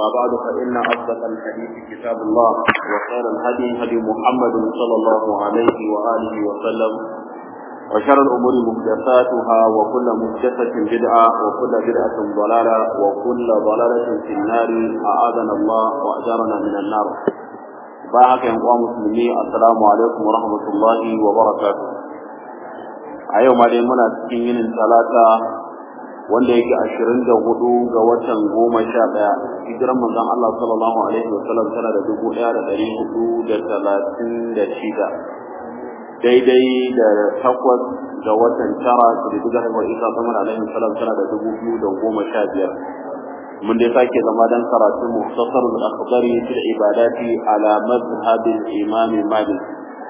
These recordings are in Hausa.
بعد فإن أصدق الحديث كتاب الله وخير الهدي هدي محمد صلى الله عليه وآله وسلم وشر الأمور محدثاتها وكل محدثة بدعة وكل بدعة ضلالة وكل ضلالة في النار أعاذنا الله وأجارنا من النار باعك يا مسلمين السلام عليكم ورحمة الله وبركاته أيوم علي منا تكين ثلاثة wanda yake ashirin da hudu ga watan goma sha ɗaya hijiran manzon Allah sallallahu alaihi wa sallam tana da dubu ɗaya da ɗari hudu da talatin da shida daidai da takwas ga watan tara da dubu da haihuwar isa samar alaihi salam tana da dubu biyu da goma sha biyar mun dai sake zama dan karatu muhtasar al-akhdari fil ibadati ala madhhab al-imam malik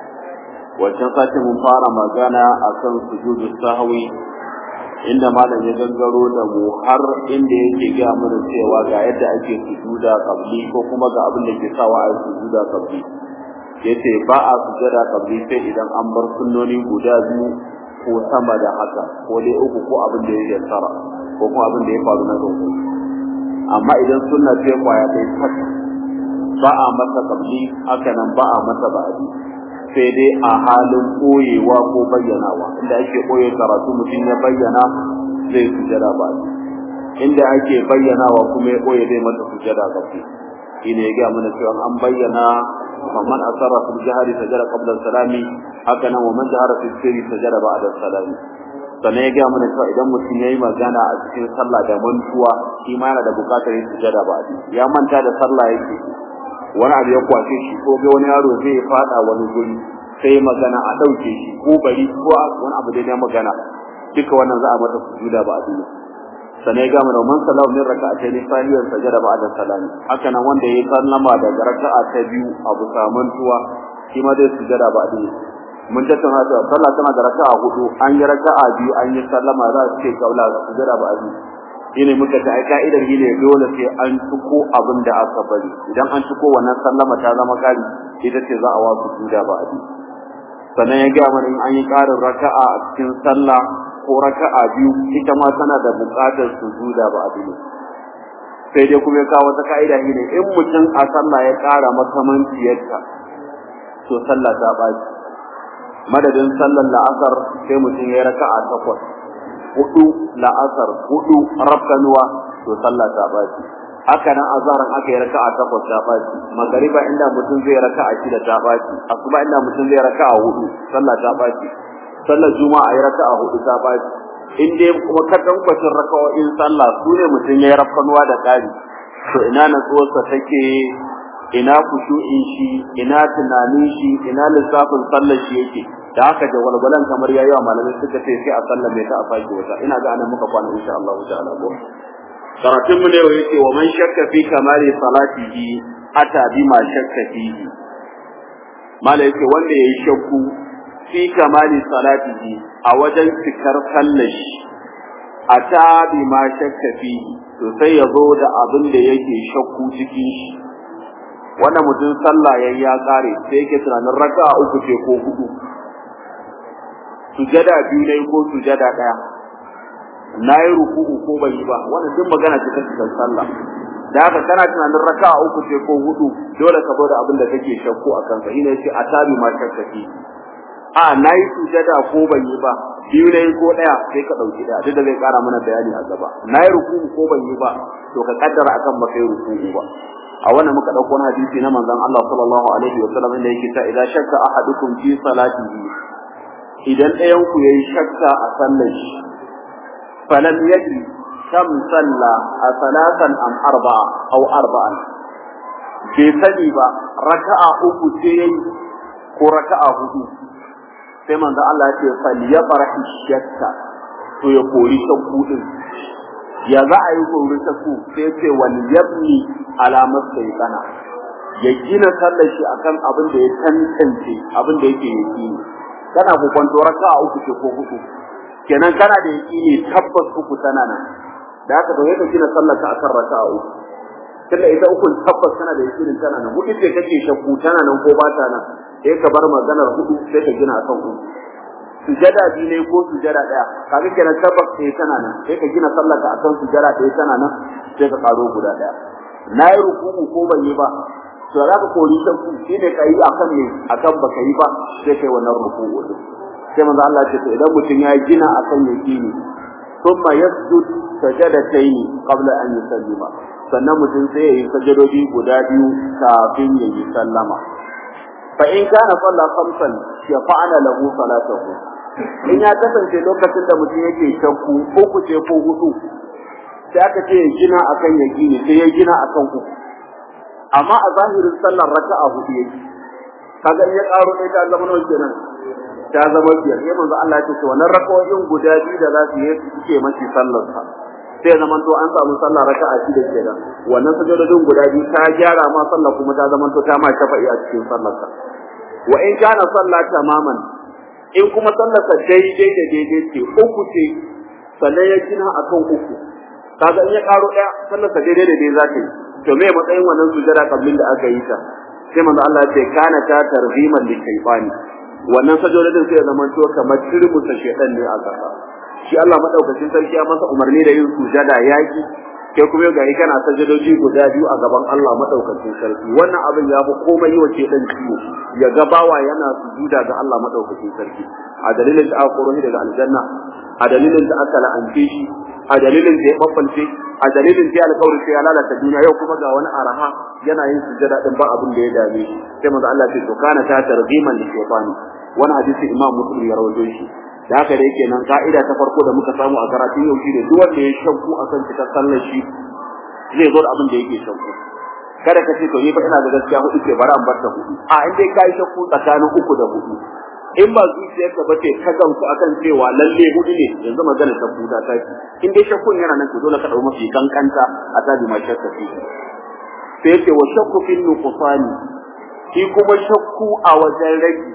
wancan sati mun fara magana akan sujudu sahwi inda malam ya gangaro da mu har inda yake ga mana cewa ga yadda ake sujuda qabli ko kuma ga abin da ke sawa a sujuda qabli yace ba a sujada qabli sai idan an bar sunnoni guda biyu ko sama da haka ko dai uku ko abin da yake tsara ko kuma abin da ya faru na gaba amma idan sunna ce kwaya dai tak ba a masa qabli haka nan ba a masa ba'adi sai dai a halin koyewa ko bayyanawa inda ake koye karatu mutum ya bayyana zai sujada ba inda ake bayyanawa kuma ya koye zai mata sujada ba shi ne ya gaya mana cewa an bayyana faman asarra fil jahri sajada qabla salami haka nan wa man jahara fil sirri sajada ba'da salami sannan ya gaya mana cewa idan mutum ya yi magana a cikin sallah da mantuwa shi ma yana da bukatar yin sujada ba ya manta da sallah yake wani abu ya kwace shi ko ga wani yaro zai fada wani guri sai magana a dauke shi ko bari ko wani abu da ya magana duka wannan za a mata sujuda ba a duniya sanai ga mu man sallahu min raka'atayn sahiyan sajada ba'da salami haka nan wanda yayi sallama daga raka'a ta biyu abu samantuwa shi ma zai sujada ba a duniya mun tattauna cewa sallah tana da raka'a hudu an yi raka'a biyu an yi sallama za su ce kaula sujada ba a duniya shine muka ta ai ka'idar shine dole sai an tuko abin da aka bari idan an tuko wannan sallama ta zama kari ita ce za a wasu juda ba abi sannan ya ga mana in an yi karin raka'a a cikin sallah ko raka'a biyu ita ma tana da buƙatar sujuda ba abi sai dai kuma ya kawo wata ka'ida shine in mutum a sallah ya ƙara makamanciyarta to sallah ta ɓaci madadin sallar la'asar sai mutum ya raka'a takwas hudu la'asar hudu rafkanuwa to sallah ta baci haka nan azharan aka yi raka'a takwas ta baci magariba inda mutum zai raka'a shida ta baci asuba inda mutum zai raka'a hudu sallah ta baci sallar juma'a yi raka'a hudu ta baci in dai kuma kadan kwacin raka'o'in sallah su ne mutum ya yi rafkanuwa da kari to ina natsuwarsa take ina kushu'in shi ina tunanin shi ina lissafin sallar shi yake da haka jawalwalan kamar yayi wa malamai suka ce sai a sallame ta a faki wata ina ga anan muka kwana insha Allah ta'ala ko karatun mu ne yace wa man shakka fi kamali salatihi ata bima shakka fihi mala yace wanda yayi shakku fi kamali salatihi a wajen cikar sallar shi ata bima shakka fihi to sai ya zo da abin da yake shakku cikin shi wannan mutum sallah yayi ya kare sai yake tunanin raka'a uku ce ko hudu sujada biyu ne ko sujada daya nayi ruku'u ko ban yi ba wannan duk magana ce ta cikin sallah da haka kana tunanin raka'a uku ce ko hudu dole ka bada abin da kake shakku a kansa shine yace atabi ma shakkaki a nayi sujada ko ban yi ba biyu ne ko daya sai ka dauki daya duk da zai kara mana bayani a gaba nayi ruku'u ko ban yi ba to ka kaddara akan ba kai ruku'u ba a wannan muka dauko wani hadisi na manzon Allah sallallahu alaihi wasallam inda yake ta idan shakka ahadukum fi salatihi idan ɗayan ku yayi shakka a sallar shi falam yadri kam salla a salatan am arba'a aw arba'an bai sani ba raka'a uku ce yayi ko raka'a hudu sai manzo Allah ya ce falyafrahi shakka to ya kori shakku din ya za a yi kori shakku sai ya ce wal yabni alamar kana ya gina sallar shi akan abin da ya tantance abin da yake yi kana hukunto raka'a uku ce ko hudu kenan kana da yaqini tabbas uku tana nan da haka to yake gina sallar ka akan raka'a uku tunda ita uku tabbas kana da yaqinin tana nan hudu ce kake shakku tana nan ko ba ta nan sai ka bar maganar hudu sai ka gina akan uku sujada biyu ne ko sujada daya kaga kenan tabbas sai tana nan sai ka gina sallar ka akan sujada ɗaya tana nan sai ka karo guda daya na yi ruku'u ko ban yi ba to za ka kori shakku shi ne ka yi akan ne akan ba ka yi ba sai kai wannan ruku'u din sai manzo Allah ce to idan mutum ya gina akan yakini thumma yasjud sajadatayn qabla an yusallima sannan mutum sai ya yi sajadodi guda biyu kafin ya yi sallama fa in kana salla khamsan ya fa'ala lahu salatahu in ya kasance lokacin da mutum yake shakku uku ce ko hudu sai aka ce ya gina akan yakini sai ya gina akan uku amma a zahirin sallar raka'a hudu yake kaga in ya karo ne ta zama nawa kenan ta zama biyar sai manzo Allah ya ce wannan raka'o'in guda biyu da za su yi suke mashi sallar sa sai zaman to an samu sallah raka'a shida kenan wannan sajadodin guda biyu ta gyara ma sallah kuma ta zaman to ta ma shafa'i a cikin sallar sa wa in kana sallah tamaman in kuma sallar sa daidai da daidai ce uku ce sannan ya gina akan uku kaga in ya karo daya sallar sa daidai da daidai za ta yi to me matsayin wannan sujada kablin da aka yi ta sai manzo Allah ya ce kana ta tarhiman li shaytani wannan sajodin sai ya zama to kamar turmusa shedan ne a kasa shi Allah madaukakin sarki ya masa umarni da yin sujada yaki kai kuma ga yi kana sajadoji guda biyu a gaban Allah madaukakin sarki wannan abin ya fi komai yi wa shedan ciwo ya ga bawa yana sujuda ga Allah madaukakin sarki a dalilin da aka koro daga aljanna a dalilin da aka la'ance shi a dalilin da ya babbalce a dalilin da alƙawari sai ya lalata duniya yau kuma ga wani araha yana yin sujada din ba abin da ya dame shi sai manzo Allah ya ce to kana ta tarziman li shaytani wani hadisi imam muslim ya rawaito shi da haka da yake nan ka'ida ta farko da muka samu a karatun yau shi ne duk wanda ya shakku akan cikar sallar shi zai zo da abin da yake shakku kada ka ce to ni fa ina da gaskiya hudu ce bari an bar ta hudu a in dai kai shakku tsakanin uku da hudu in ba zuciyarka ba ce ka gamsu akan cewa lalle hudu ne yanzu magana ta huda ta in dai shakkun yana nan to dole ka dau mafi kankanta a tabi ma shakka fi sai ce wa shakku fil nuqsani shi kuma shakku a wajen rage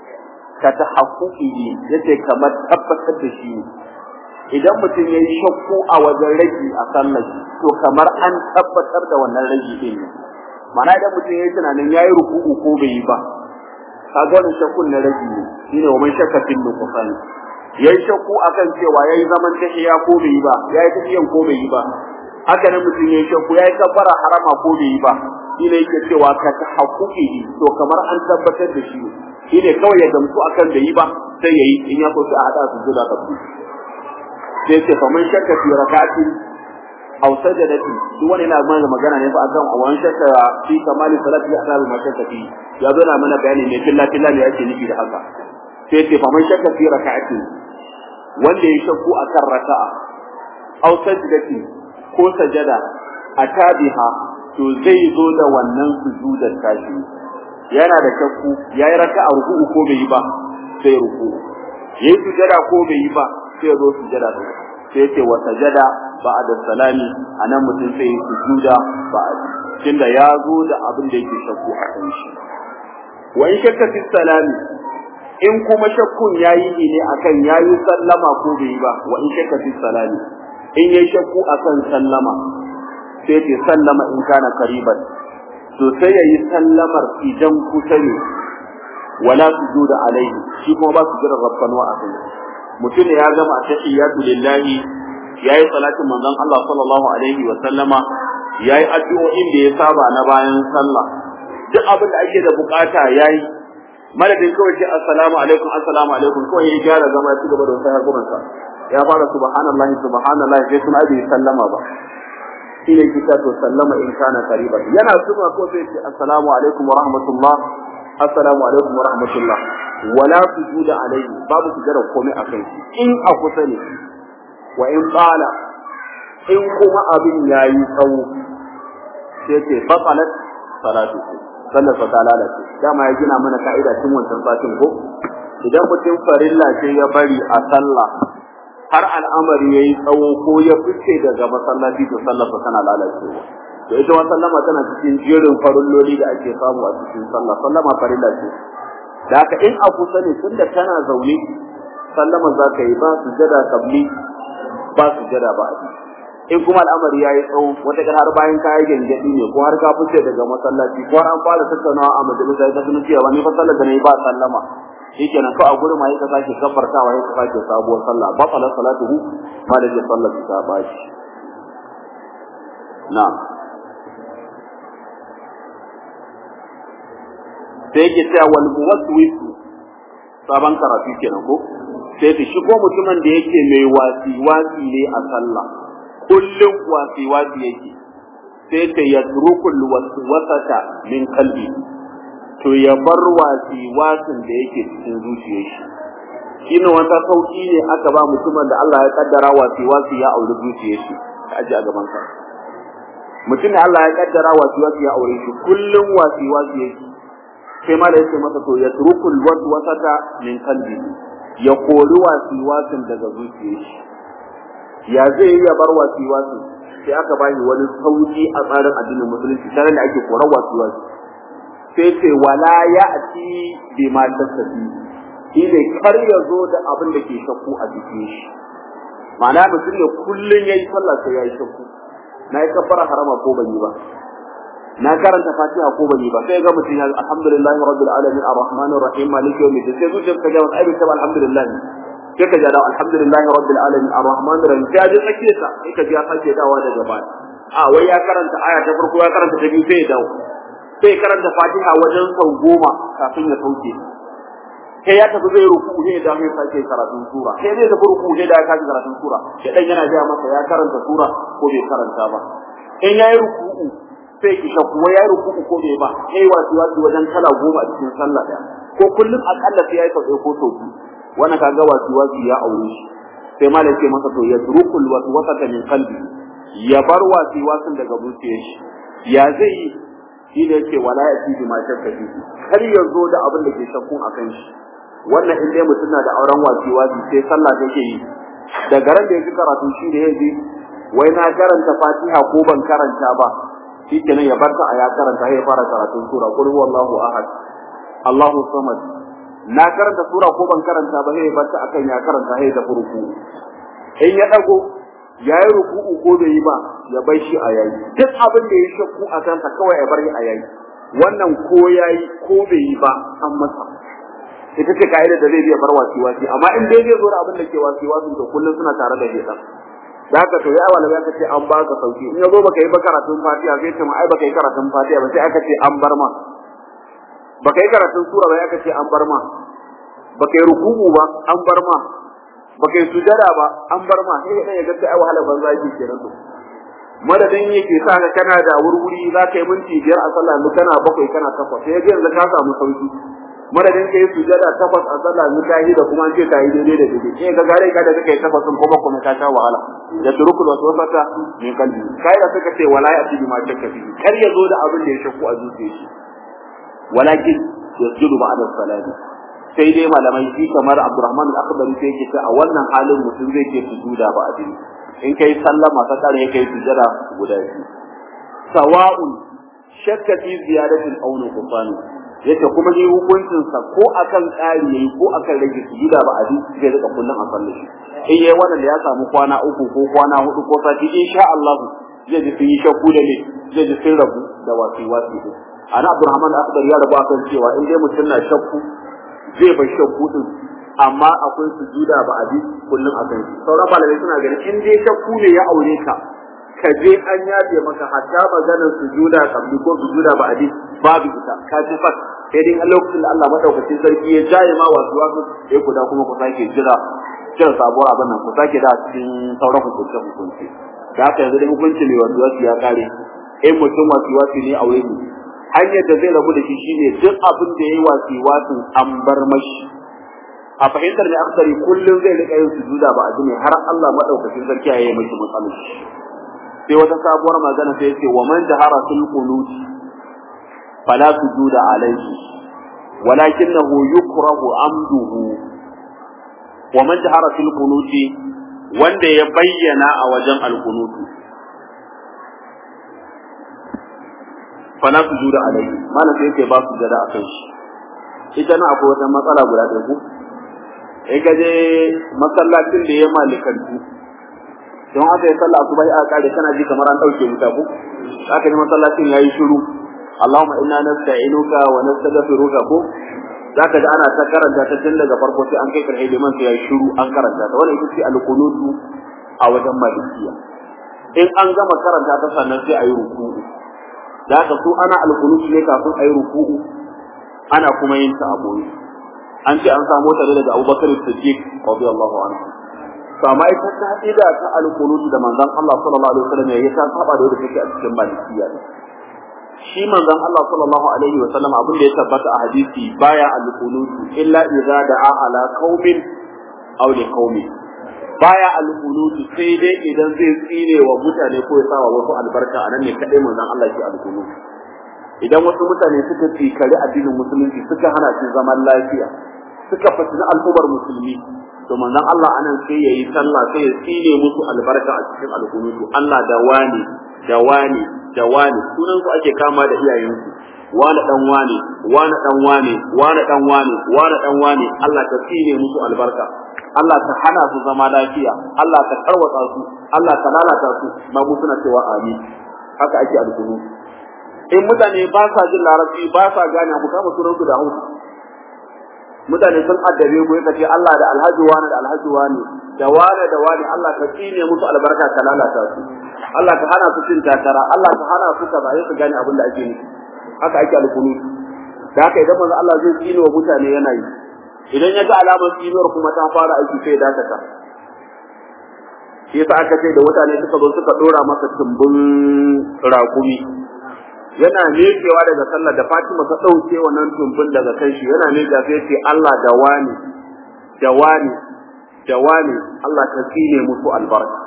ka ta haƙuƙi yace kamar tabbatar da shi idan mutum ya yi shakku a wajen rage a sallar to kamar an tabbatar da wannan rage din ne mana idan mutum ya yi tunanin ya yi ruku'u ko bai yi ba kaga wannan shakkun na rage ne shine wa man shakka fil nuqsan yayi shakku akan cewa yayi zaman tahiya ko bai yi ba yayi tahiyan ko bai yi ba haka nan mutum yayi shakku yayi kabbara harama ko bai yi ba shine yake cewa ka ta haƙuƙi to kamar an tabbatar da shi shine kawai ya gamsu akan da yi ba sai yayi in ya so sai a hada su zuwa kafu sai ce faman shakka fi rak'ati aw sajadati duk wani yana mana magana ne fa akan awan shakka fi kamali salati ya asabi mashakka fi ya zo na mana bayani ne filla filla ne yake nufi da haka sai ce faman shakka fi rak'ati wanda ya shakku akan raka'a aw sajadati ko sajada atabiha to zai zo da wannan sujudar tashi yana da shakku yayi raka'a ruku'u ko bai yi ba sai ruku'u yayi sujada ko bai yi ba sai zo sujada din sai yace wa sajada ba'da salami anan mutum sai yi sujuda ba'da tunda ya zo da abin da yake shakku a kan shi wa in shakka fi salami in kuma shakkun yayi ne akan yayi sallama ko bai yi ba wa in shakka fi salami in yayi shakku akan sallama sai ce sallama in kana kariban to sai yayi sallamar idan kusa ne wala sujuda alaihi shi kuma ba su jira rabbanwa a kai mutum ya gama tahiyatu lillahi yayi salatin manzon Allah sallallahu alaihi wa sallama yayi addu'o'in da ya saba na bayan sallah duk abin da ake da bukata yayi madadin kawai ce assalamu alaikum assalamu alaikum kawai ya gyara zama ya ci gaba da wasu harkunansa ya fara subhanallahi subhanallahi sai kuma bai sallama ba shi ne kita to sallama in kana qariban yana suma ko sai ce assalamu alaikum wa rahmatullah assalamu alaikum wa rahmatullah wala sujuda alaihi babu sujada komai akan shi in a kusa ne wa in qala in kuma abin yayi tsawo sai ce batalat salatu sallar fa ta lalace dama ya gina mana ka'ida tun wancan satin ko idan mutum farilla ce ya bari a sallah har al'amari yayi tsawo ko ya fice daga masallaci to sallar sa tana lalacewa to ita wannan sallama tana cikin jerin farilloli da ake samu a cikin sallah sallama farilla ce da haka in a kusa ne tunda kana zaune sallama za ka yi ba sujada kabli ba sujada ba abi in kuma al'amari yayi tsawo wata kan har bayan kayan gangadi ne ko har ka fice daga masallaci ko har an fara tattaunawa a majalisa ta sunan cewa ni fa sallar da nayi ba sallama shikenan ko a gurin ma yake sake kafartawa yake sake sabuwar sallah ba salat salatuhu ma da sallar ta bashi na'am sai yake cewa wal muwaswis sabon karatu kenan ko sai ta shigo mutumin da yake mai wasi wasi ne a sallah kullum wasi wasi yake sai ta yatrukul waswasata min qalbi to ya bar wasi wasin da yake cikin zuciyar shi shine wata sauki ne aka ba mutumin da Allah ya kaddara wasi wasi ya aure zuciyar shi ka aje a gaban ka mutum da Allah ya kaddara wasi wasi ya aure shi kullum wasi wasi yake sai ma da yake masa to ya turukul waswasata min qalbi ya kori wasi wasin daga zuciyar shi ya zai ya bar wasi wasin sai aka bani wani sauki a tsarin addinin musulunci tare da ake korar wasi wasi sai ce wala ya ati bi ma tasabi shi ne kar ya zo da abin da ke shakku a jikin shi ma'ana mutum ne kullun yayi sallah sai yayi shakku na yi kabbara harama ko ban yi ba na karanta fatiha ko ban yi ba sai ga mutum ya alhamdulillahi rabbil alamin arrahmanir rahim maliki yawmiddin sai zuciyar ka ga wani abin ta alhamdulillah sai ka ja da alhamdulillahi rabbil alamin arrahmanir rahim sai ji sake sa sai ka ji ya sake dawa daga baya a wai ya karanta aya ta farko ya karanta ta biyu sai ya dawo sai karanta fatiha wajen sau goma kafin ya sauke sai ya tafi zai ruku sai da sai sake karatun sura sai zai tafi ruku sai da ya kaji karatun sura sai dan yana ga masa ya karanta sura ko bai karanta ba in yayi ruku'u sai ki shakku yayi ruku'u ko bai ba sai wasu wasu wajen kala goma a cikin sallah daya ko kullum akalla sai yayi sau ko sau biyu wannan kaga wasu wasu ya aure shi sai malam ce masa to ya turukul waswasata min qalbi ya bar wasu wasun daga zuciyar shi ya zai yi shi da yake wala ya fi ma shakka fi kar ya zo da abin da ke shakkun akan shi wannan in dai mutum na da auren wasi wasi sai sallah take yi da garan da yake karatu shi da yaji wai na karanta fatiha ko ban karanta ba shi kenan ya barta a ya karanta ya fara karatun sura qul huwallahu ahad allahu samad na karanta sura ko ban karanta ba sai ya barta akan ya karanta sai da furku in ya dago yayi ruku'u ko bai yi ba ya bai shi a yayi duk abin da ya shakku a kansa kawai ya bar shi a yayi wannan ko yayi ko bai yi ba an masa ita ce ka'ida da zai biya bar wasi wasi amma in dai zai zo da abin da ke wasi wasi to kullum suna tare da shedan da haka to ya wala ya kace an baka sauki in yazo baka yi ba karatun fatiha sai ce ma ai baka yi karatun fatiha ba sai aka ce an bar ma baka yi karatun sura ba aka ce an bar ma baka yi ruku'u ba an bar ma baka yi sujada ba an bar ma sai dan ya ga ai wahala banza yake kenan to madadin yake sa ka kana da wurwuri za ka yi minti biyar a sallah mu kana bakwai kana takwas sai ga yanzu ka samu sauki madadin ka yi sujada takwas a sallah mu tahi da kuma ce ta yi daidai da daidai sai ga gare ka da kake takwas sun kuma kuma ka sha wahala da turukul wasu wasata min kalbi kai da suka ce wala ya tibi ma shakka fi kar ya zo da abin da ya shakku a zuciyar shi walakin yasjudu ba'da salati sai dai malamai shi kamar Abdurrahman al-Akhdari sai yake ce a wannan halin mutum zai ke sujuda ba adini in kai sallama ta kare kai sujada guda biyu sawa'un shakka fi ziyadatin aw nuqsan yace kuma dai hukuncin sa ko akan ƙari yayi ko akan rage sujuda ba adini zai rika kullun a sallar shi in yayi wannan da ya samu kwana uku ko kwana hudu ko sati insha Allah zai ji sun yi shakku da ne zai ji sun rabu da wasi wasi ana Abdurrahman al-Akhdari ya rabu akan cewa in dai mutum na shakku zai bar shakku din amma akwai sujuda ba a bi kullum a kan shi sauran malamai suna ganin in dai shakku ne ya aure ka ka je an yafe maka hatta maganar sujuda kabli ko sujuda ba a bi babu ita ka ji fat sai dai a lokacin da Allah madaukakin sarki ya jaye ma wasu wasu sai ku da kuma ku sake jira jira sabuwar abin nan ku sake da cikin sauran hukunce hukunce da haka yanzu dai hukunci mai wasu wasu ya kare in mutum wasu wasu ne aure ne hanyar da zai rabu da shi shine duk abin da yayi wasi wasin an bar mashi a fahimtar ne aksari kullum zai rika yin sujuda ba a ne har Allah madaukakin sarki ya yi mashi matsalar sai wata sabuwar magana sai yace wa man jahara fil qunut fala sujuda alayhi walakinahu yukrahu amduhu wa man jahara fil qunut wanda ya bayyana a wajen al-qunutu fala su juda alai malam sai yake ba su jada akan shi ita na akwai wata matsala guda ɗaya ku in ka je masallacin da ya malikantu don aka yi sallah asuba ya kare kana ji kamar an dauke wuta ku aka yi masallacin yayi shiru Allahumma inna nasta'inuka wa nastaghfiruka ko zaka ga ana ta karanta ta tun daga farko sai an kai karhe liman sai yayi shiru an karanta ta wannan ita ce al-qunutu a wajen malikiya in an gama karanta ta sannan sai ayi ruku'u da haka su ana alkunutu ne kafin ayi ruku'u ana kuma yin ta a boye an ce an samu ta daga Abubakar Siddiq radiyallahu anhu to amma ita ka'ida ta alqunut da manzon Allah sallallahu alaihi wasallam ya ta saba da wanda take a cikin malikiya ne shi manzon Allah sallallahu alaihi wasallam abin da ya tabbata a hadisi baya alqunut illa idza da'a ala qaumin aw li qaumin baya alqunut sai dai idan zai tsire wa mutane ko ya sawa wasu albarka anan ne kadai manzon Allah shi alqunut idan wasu mutane suka tsikari addinin musulunci suka hana shi zaman lafiya suka fitina al'ummar musulmi to manzon Allah anan sai yayi sallah sai ya tsine musu albarka a cikin alkunutu Allah da wani da wani da wani sunan su ake kama da iyayensu wani dan wani wani dan wani wani dan wani wani dan wani Allah ka tsine musu albarka Allah ka hana su zama lafiya Allah ka tarwatsa su Allah ka lalata su ma mu suna cewa amin haka ake alkunutu in mutane ba sa jin larabci ba sa gane abu kama sunan su da hausa mutane sun addabe ku kace Allah da alhaji wani da alhaji wani da wani da wani Allah ka tsine musu albarka ka lalata su Allah ka hana su cin takara Allah ka hana su kaza sai su gane abin da ake nufi haka ake alkunu da haka idan manzo Allah zai tsine wa mutane yana yi idan ya ga alamar tsinuwar kuma ta fara aiki sai dakata shi yasa aka ce da mutane suka zo suka dora masa tumbin raƙumi yana mekewa daga sallar da Fatima ta dauke wannan tumbin daga kan shi yana meka sai ce Allah da wani da wani da wani Allah ka tsine musu albarka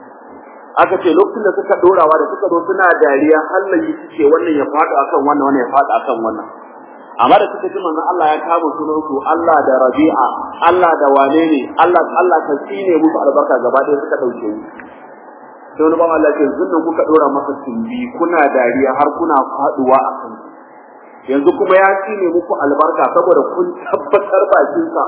aka ce lokacin da suka dorawa da suka zo suna dariya Allah yi suke wannan ya fada akan wannan wannan ya fada akan wannan amma da suka ji manzon Allah ya kama sunan su Allah da Rabi'a Allah da wane ne Allah Allah ka tsine musu albarka gaba ɗaya suka dauke mu sai wani ban Allah ce zunnan kuka dora masa tumbi kuna dariya har kuna faduwa a kan yanzu kuma ya tsine muku albarka saboda kun tabbatar bakinsa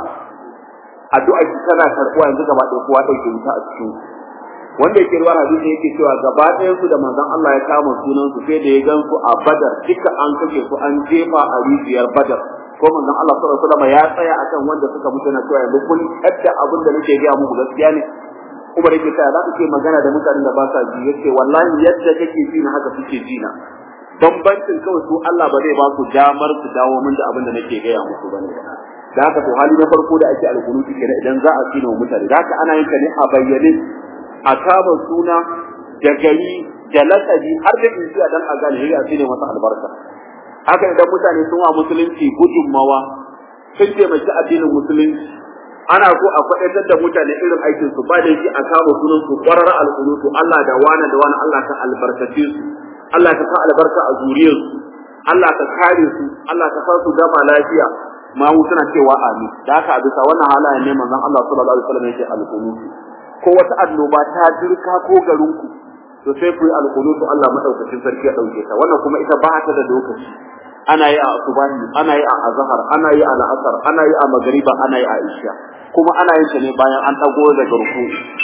addu'a ki tana karɓuwa yanzu gaba ɗaya kowa ɗauke wuta a cikin wanda yake ruwa hadisi yake cewa gaba ɗayan su da manzon Allah ya kama sunan su sai da ya gan su a Badar duka an kashe su an jefa a rijiyar Badar ko manzon Allah sallallahu alaihi wasallam ya tsaya akan wanda suka mutu na cewa yanzu kun kadda abin da nake ga muku gaskiya ne Umar yake tsaya za ka ce magana da mutanen da ba sa ji yace wallahi yadda kake ji na haka suke ji na bambancin kawai su Allah ba zai ba su damar su dawo min da abin da nake gaya musu bane da haka to hali na farko da ake alkunuti kenan idan za a tsina mutane da haka ana yin ta ne a bayyane a kama suna da gari da lakabi har da insiya dan a gane ya tsine masa albarka haka idan mutane sun wa musulunci gudunmawa sun taimaki addinin musulunci ana so a faɗaitar da mutane irin aikin su ba da shi a kama sunan su ƙwarar alƙunutu Allah da wani da wani Allah ka albarkace su Allah ka sa albarka a zuriyar su Allah ka kare su Allah ka sa su gama lafiya ma mu suna cewa amin da haka a bisa wannan halayen ne manzon Allah sallallahu alaihi wasallam yake alƙunutu ko wata annoba ta dirka ko garin ku to sai ku yi alƙunutu Allah madaukakin sarki ya dauke ta wannan kuma ita ba ta da lokaci ana yi a asubahi ana yi a azhar ana yi a la'asar ana yi a magriba ana yi a isha kuma ana yin ta ne bayan an dago daga ruku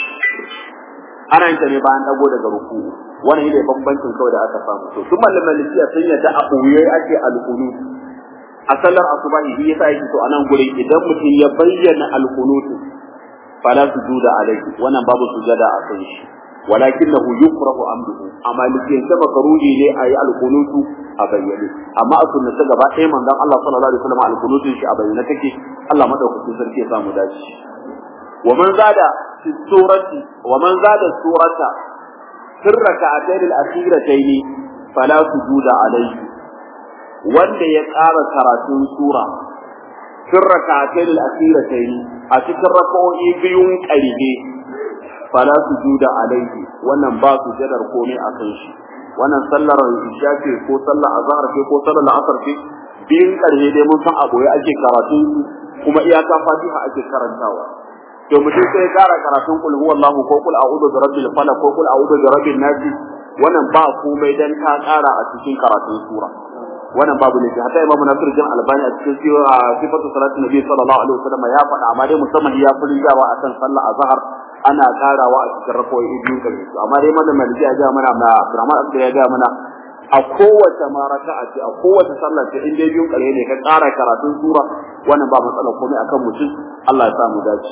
ana yin ta ne bayan dago daga ruku wannan ne bambancin kawai da aka samu to kuma malikiya sun yadda a ɓoye ake alqunut a sallar asubahi shi yasa yake to anan gurin idan mutum ya bayyana alqunut fala sujuda alaihi wannan babu sujada a kan shi walakinahu yukrahu amduhu amma likin ta makaruhi ne a yi alkunutu a bayyane amma a sunnata gaba ɗaya manzon Allah sallallahu alaihi wasallam alkunutun shi a bayyane take Allah madaukakin sarki ya samu dace wa man zada fi surati wa man zada surata sirra ka'atayn al-akhiratayn fala sujuda alaihi wanda ya ƙara karatun sura sirra ka'atayn al-akhiratayn a cikin raka'o'i biyun ƙarfe fala sujuda alaihi wannan ba su jadar komai a kan shi wannan sallar isha ce ko sallar azhar ce ko sallar asar ce biyun karshe dai mun san aboye ake karatu kuma iyaka fatiha ake karantawa to mutum sai kara karatun kul huwallahu ko kul a'udhu bi rabbil falaq ko kul a'udhu bi rabbin nas wannan ba komai dan ka kara a cikin karatun sura wannan babu ne hatta imamu nasir jin albani a cikin sifatu salatin nabi sallallahu alaihi wasallam ya faɗa amma dai musamman ya fi rijawa akan sallar azhar ana karawa a cikin rakoyi biyu kan su amma dai malam maliki ya ga mana na Abdurrahman Abdul ya ga mana a kowace maraka a ce a kowace sallar ce in dai biyun kare ne ka kara karatun sura wannan ba matsala komai akan mutum Allah ya sa mu dace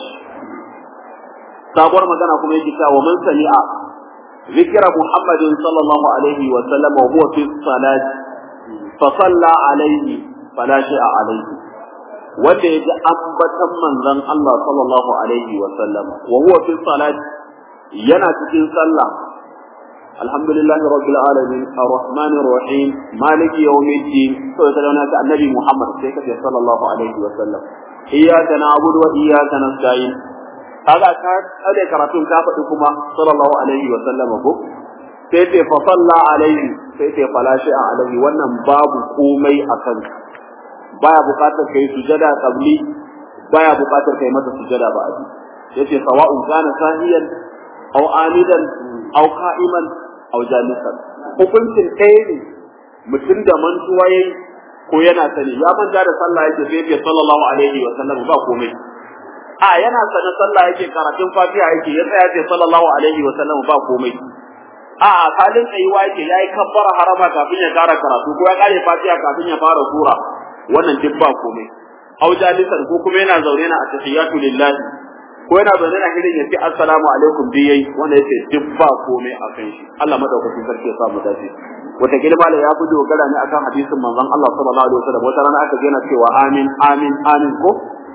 sabuwar magana kuma yake cewa man sami'a ذكر محمد صلى الله عليه وسلم وهو في الصلاة فصلى عليه fala shay'a alayhi wanda ya ji ambatan manzon Allah sallallahu alaihi wa sallam wa huwa fi salat yana cikin sallah alhamdulillahi rabbil alamin arrahmanir rahim maliki yawmiddin to da wannan ta annabi Muhammad sai ka ce sallallahu alaihi wa sallam iyyaka na'budu wa iyyaka nasta'in kaga ka kade karatun ka faɗi kuma sallallahu alaihi wa sallam ko sai ce fa salla alaihi sai ce fala shi'a alaihi wannan babu komai akan baya buƙatar kai sujada qabli baya buƙatar kai masa sujada ba'di yace sawa'un kana sahiyan aw amidan aw qa'iman aw jalisan hukuncin ɗaya ne mutum da mantuwa yayi ko yana sani ya manta da sallah yake sai ya sallallahu alaihi wa sallam ba komai a yana sana sallah yake karatun fatiha yake ya tsaya ce sallallahu alaihi wa sallam ba komai a halin tsayuwa yake yayi kabbara harama kafin ya kara karatu ko ya kare fatiha kafin ya fara sura wannan duk ba komai aw jalisan ko kuma yana zaune na atahiyatu lillahi ko yana zaune na hirin ya ce assalamu alaikum bi yayi wanda yace duk ba komai a kan shi Allah madaukakin sarki ya samu dace wata gilma ya fi dogara ne akan hadisin manzon Allah sallallahu alaihi wasallam wata rana aka gina cewa amin amin amin ko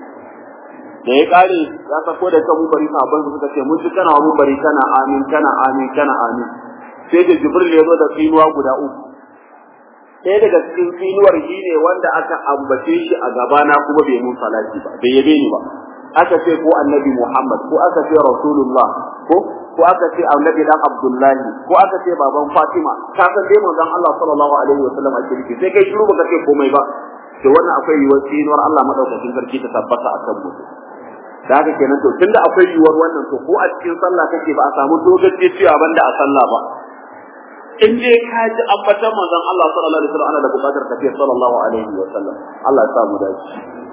da ya kare ya sako da kan bari sabon su suka ce mun ji kana mu bari kana amin kana amin kana amin sai da jibril ya zo da tsinuwa guda uku ɗaya daga cikin tsinuwar shi ne wanda aka ambace shi a gabana kuma bai mun salati ba bai yabe ni ba aka ce ko annabi Muhammad ko aka ce Rasulullah ko ko aka ce annabi dan Abdullahi ko aka ce baban Fatima ka san dai manzon Allah sallallahu alaihi wa sallam ake nufi sai kai shiru baka ce komai ba to wannan akwai yiwuwar tsinuwar Allah madaukakin sarki ta tabbata akan mu da haka kenan to tunda akwai yiwuwar wannan to ko a cikin sallah kake ba a samu dogace cewa banda a sallah ba in dai ka ji ambatan manzon Allah sallallahu alaihi wa sallam ana da bukatar tafiya sallallahu alaihi wa sallam Allah ya sa mu dace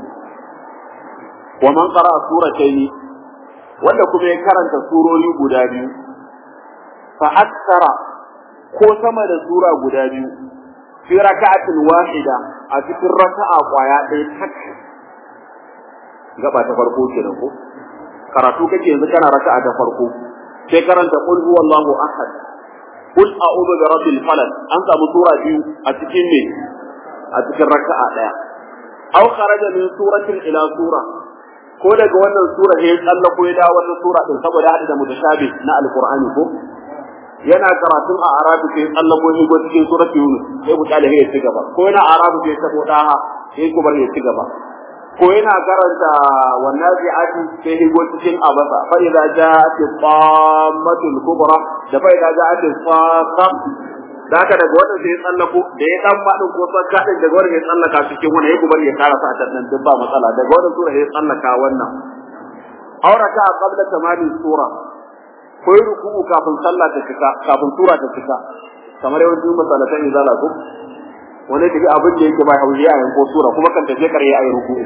wa man qara'a suratayn wanda kuma ya karanta surori guda biyu fa aksara ko sama da sura guda biyu fi raka'atin wahida a cikin raka'a kwaya ɗaya tak gaba ta farko kenan ko karatu kake yanzu kana raka'a ta farko sai karanta qul huwallahu ahad qul a'udhu bi rabbil falaq an samu sura biyu a cikin ne a cikin raka'a ɗaya aw kharaja min suratin ila sura ko daga wannan sura ya tsalla ko ya dawo wannan sura din saboda hada da mutashabi na alqur'ani ko yana karatun a arabi sai tsalla ko shigo cikin surat yunus sai mutale ya ci gaba ko yana arabi sai sabo daha sai kuma ya ci gaba ko yana karanta wannan zi'ati sai shigo cikin abasa fa idza ja'at qammatul kubra da fa idza ja'at faqam da haka daga wannan sai ya tsallako da ya dan fadin ko sakka din daga wannan ya tsallaka cikin wannan ya gubar ya karasa a nan duk ba matsala daga wannan sura ya tsallaka wannan auraka qabla tamami sura ko yi ruku'u kafin sallah ta cika kafin sura ta cika kamar yawancin masalatan izala ko wani tafi abin da yake bai hauji a yanko sura kuma kan tafi kare ayi ruku'u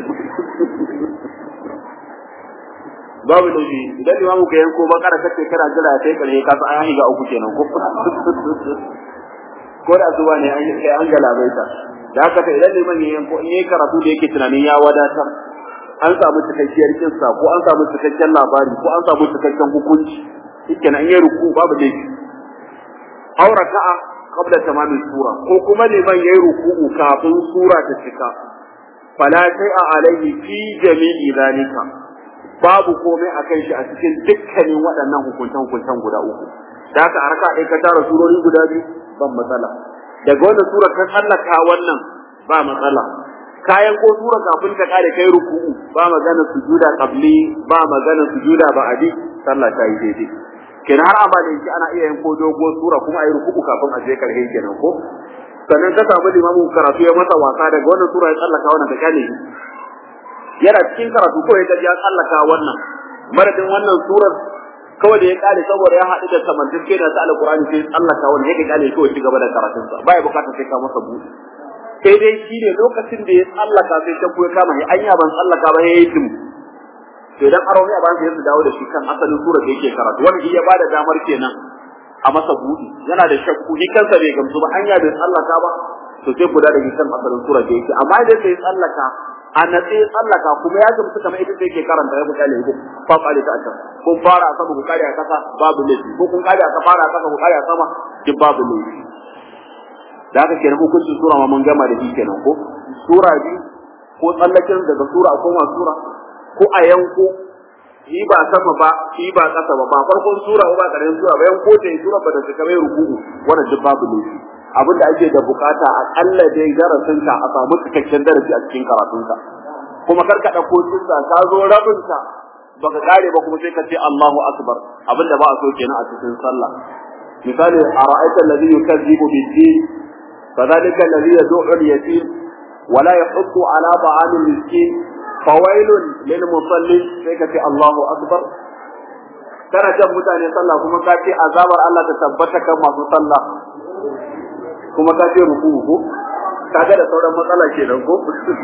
babu da shi idan imamu ka yanko bakara kace kana jira sai kare ka san an ga uku kenan ko ko da zuwa ne an kai an galabaita da haka ta idan liman yayin ko in yayi karatu da yake tunanin ya wadatar an samu cikakkiyar kinsa ko an samu cikakken labari ko an samu cikakken hukunci shikenan in yayi ruku babu laifi aw raka'a qabla tamami sura ko kuma liman yayi ruku'u kafin sura ta cika fala shay'a alayhi fi jami'i zalika babu komai akan shi a cikin dukkanin waɗannan hukuntan hukuntan guda uku da haka a raka ɗaya ka tara surori guda biyu ban matsala daga wannan sura ka tsallaka wannan ba matsala kayan ko sura kafin ta kare kai ruku'u ba magana sujuda qabli ba magana sujuda ba'di sallah ta yi daidai kenan har amma da yake ana iya yin ko dogo sura kuma ayi ruku'u kafin a je karhe kenan ko sannan ka samu limamu karatu ya masa wasa daga wannan sura ya tsallaka wannan ta kane yana cikin karatu ko ya ya tsallaka wannan madadin wannan surar kawai da ya kare saboda ya haɗu da samantacce da ta alƙur'ani sai tsallaka wani ya kare kawai ci gaba da karatunsa baya bukatar sai ka masa buɗe sai dai shi ne lokacin da ya tsallaka sai shakku ya kama ya anya ban tsallaka ba ya yi tim to idan aro ne a bayan sai su dawo da shi kan asalin surar da yake karatu wani ya bada damar kenan a masa buɗe yana da shakku ni kansa bai gamsu ba anya bai tsallaka ba to sai kula da kan asalin surar da yake amma idan sai tsallaka a natse tsallaka kuma ya gamsu kamar ita sai ke karanta ya mutane ko fa kare ta can kun fara a sama ku kare a kasa babu laifi ko kun kare a ka fara a kasa ku kare a sama duk babu laifi da haka kenan hukuncin sura ma mun gama da shi kenan ko sura biyu ko tsallaken daga sura ko ma sura ko a yanko shi ba sama ba shi ba ƙasa ba ba farkon sura ba ƙarshen sura ba yanko ta sura ba da ta kamar ruku'u wannan duk babu laifi abin da ake da bukata akalla dai darasinka a samu cikakken darasi a cikin karatunka kuma kar ka ɗauko kissa ka zo rabinka baka kare ba kuma sai ka ce Allahu akbar abin da ba a so kenan a cikin sallah misali ara'aita alladhi yukazzibu bid-din fadhalika alladhi yad'u al-yatim wa la yahuddu ala ta'am al-miskin fawailun lil musallin sai ka ce Allahu akbar kana jan mutane sallah kuma ka ce azabar Allah ta tabbata kan masu sallah kuma ka ce ruku ko kaga da sauran matsala kenan ko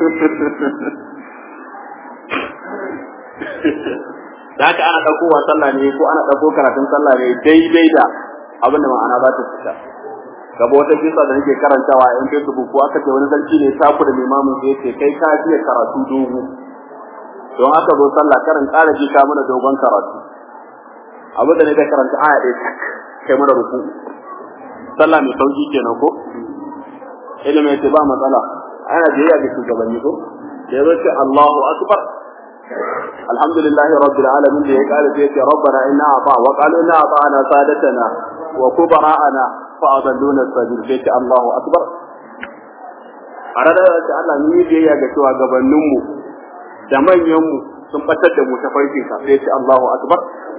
da haka ana ɗauko wa sallah ne ko ana ɗauko karatun sallah ne daidai da abin da ma'ana za ta fita gaba wata kisa da nake karantawa a yan facebook ko aka ce wani sarki ne taku da limamin sai ce kai ka fiye karatu dogo don haka zo sallah karin ƙara ji ka mana dogon karatu abin da ne da karanta aya ɗaya tak kai mana ruku sallah mai sauki kenan ko ilimin ce ba matsala ana biyayya ga shugabanni ko da yazo ce Allahu akbar alhamdulillah rabbil alamin da ya kare sai ce rabbana inna ata wa qalu inna ata'ana sadatana wa kubara'ana fa adalluna sabil sai ce Allahu akbar a ranar da Allah ni biyayya ga shugabannin mu da manyan mu sun batar da mu ta farkin ka sai ce Allahu akbar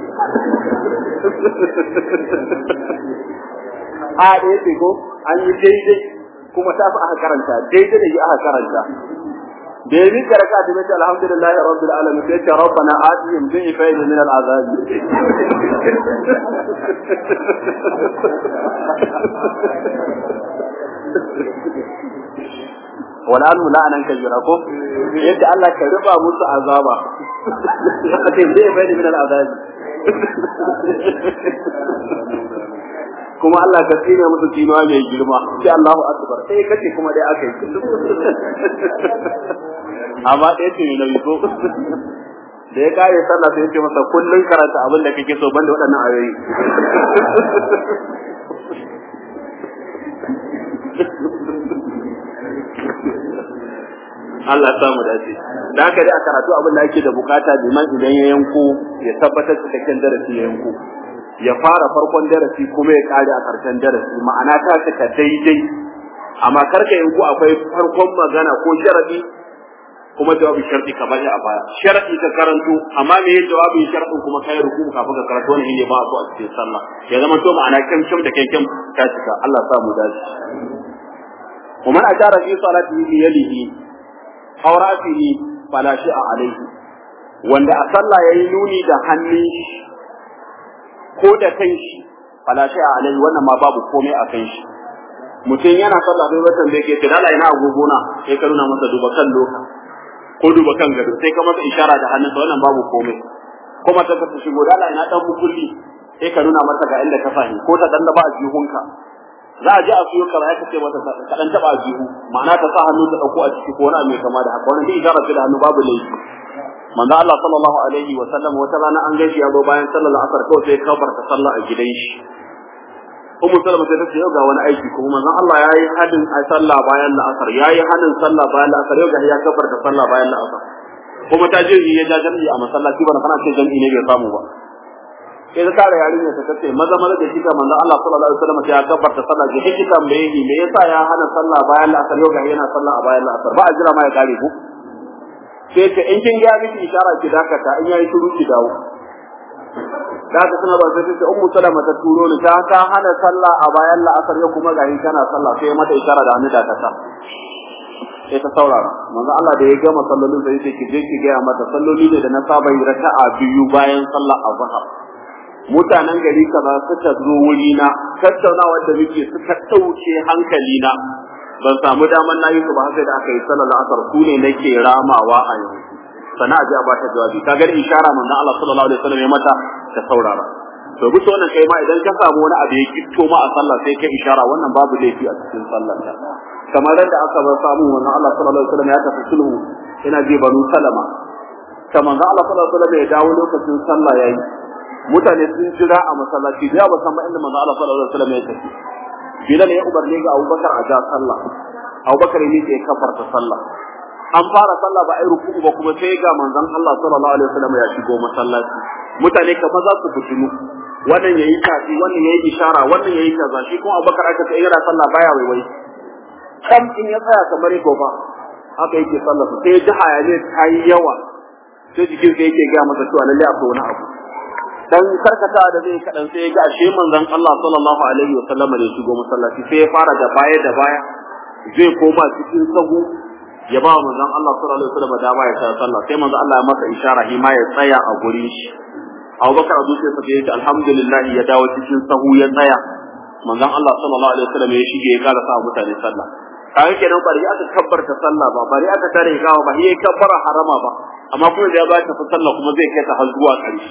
a da yake ko an yi daidai kuma ta fi aka karanta daidai da yi aka karanta da yi mika raka da mace alhamdulillahi rabbil alamin sai ce rabbana atihim dhifayn min al'azab wala anu la anan kajira ko yadda Allah ka ruba musu azaba ake dhifayn min al'azab kuma Allah ka tsine musu tsinuwa mai girma sai Allahu akbar sai kace kuma dai aka yi amma dai ce ne ko da ya kare sallah sai ya ce masa kullun karanta abin da kake so banda waɗannan ayoyi Allah ya samu dace da haka dai a karatu abin da ake da bukata liman idan ya yanko ya tabbatar cikakken darasi ya yanko ya fara farkon darasi kuma ya kare a karshen darasi ma'ana ta cika daidai amma karka yanku akwai farkon magana ko sharadi kuma jawabin sharadi ka bari a baya sharadi ka karanto amma me ya jawabin sharadin kuma kai ruku kafin ka karanto wannan ne ba a cikin sallah ya zama to ma'ana kyamkyam da kyamkyam ta cika Allah ya sa mu dace ومن أشار في صلاته بيده أو رأسه فلا شيء عليه wanda a sallah yayi nuni da hannun ko da kan shi fala shay alai wannan ma babu komai a kan shi mutum yana sallah sai watan da yake ce dala ina agogo na sai ka nuna masa duba kan loka ko duba kan gado sai ka masa ishara da hannunsa wannan babu komai kuma ta ka shigo dala ina dan mukulli sai ka nuna masa ga inda ka fahimi ko ta dan da ba a jihunka za a je a siyo kara ka ce mata ka dan taba jihu ma'ana ta sa hannu ta dauko a ciki ko wani mai kama da haka wannan dai ishara ce da hannu babu laifi manzo Allah sallallahu alaihi wa sallam wata rana an gaishe ya zo bayan sallar asar kawai sai kabar ta sallah a gidan shi Ummu Salama sai ta ce yau ga wani aiki kuma manzo Allah yayi hadin a sallah bayan la'asar yayi hadin sallah bayan la'asar yau ga ya kabar ta sallah bayan la'asar kuma ta je ya ja jami'i a masallaci bana kana ce jami'i ne bai samu ba sai ta tare yarinya ta kace maza maza da kika manzo Allah sallallahu alaihi wasallam ya kabar ta sallah ji kika me yi me yasa ya hana sallah bayan la'asar yau ga yana sallah a bayan la'asar ba a jira ma ya kare ku sai ce in kin ga miki isharar ki dakata in yayi shiru ki dawo da haka suna ba sai ce ummu salama ta turo ni ta ka hana sallah a bayan la'asar ya kuma gahi kana sallah sai mata isharar da hannu dakata sai ta saurara manzo Allah da ya gama sallolin sai sai ki je ki ga mata salloli ne da na saba yi raka'a biyu bayan sallah azhar mutanen gari kaza suka zo wuri na tattaunawa da muke suka dauke hankali na ban samu daman nayi su ba sai da aka yi sallar asar su ne nake ramawa a yanzu sana ji a ba ta jawabi ka gani ishara manzo Allah sallallahu alaihi wasallam ya mata ta saurara to bisa wannan kai ma idan ka samu wani abu ya kitto ma a sallah sai ka ishara wannan babu laifi a cikin sallar ta kamar da aka bar samu manzo Allah sallallahu alaihi wasallam ya tafi sulhu ina ji banu salama kamar manzo Allah sallallahu alaihi wasallam ya dawo lokacin sallah yayi mutane sun jira a masallaci da ba san ma inda manzo Allah sallallahu alaihi wasallam ya tafi bilal ya umarni ga abubakar a ja sallah abubakar ne ke kafarta sallah an fara sallah ba ai ruku'u ba kuma sai ga manzon Allah sallallahu alaihi wasallam ya shigo masallaci mutane kamar za su fitinu wannan yayi tafi wannan yayi ishara wannan yayi kaza shi kuma abubakar aka ce yana sallah baya waiwai kam in ya tsaya kamar ko fa haka yake sallah sai ya ji hayaniya ta yi yawa sai jikin sai yake ga masa cewa lalle akwai wani abu dan karkata da zai kadan sai ya ga ashe manzon Allah sallallahu alaihi wa sallam da shigo masallaci sai ya fara da baya da baya zai koma cikin sahu ya ba manzon Allah sallallahu alaihi wa sallam dama ya sa sallah sai manzon Allah ya masa ishara shi ma ya tsaya a gurin shi Abubakar Abu Sai sai ya ce alhamdulillah ya dawo cikin sahu ya tsaya manzon Allah sallallahu alaihi wa sallam ya shige ya kara sa mutane sallah kaga kenan bari aka kabbarta sallah ba bari aka tare gawa ba yayi kabbara harama ba amma kuma da ya ba ta sallah kuma zai kai ta har zuwa ƙarshe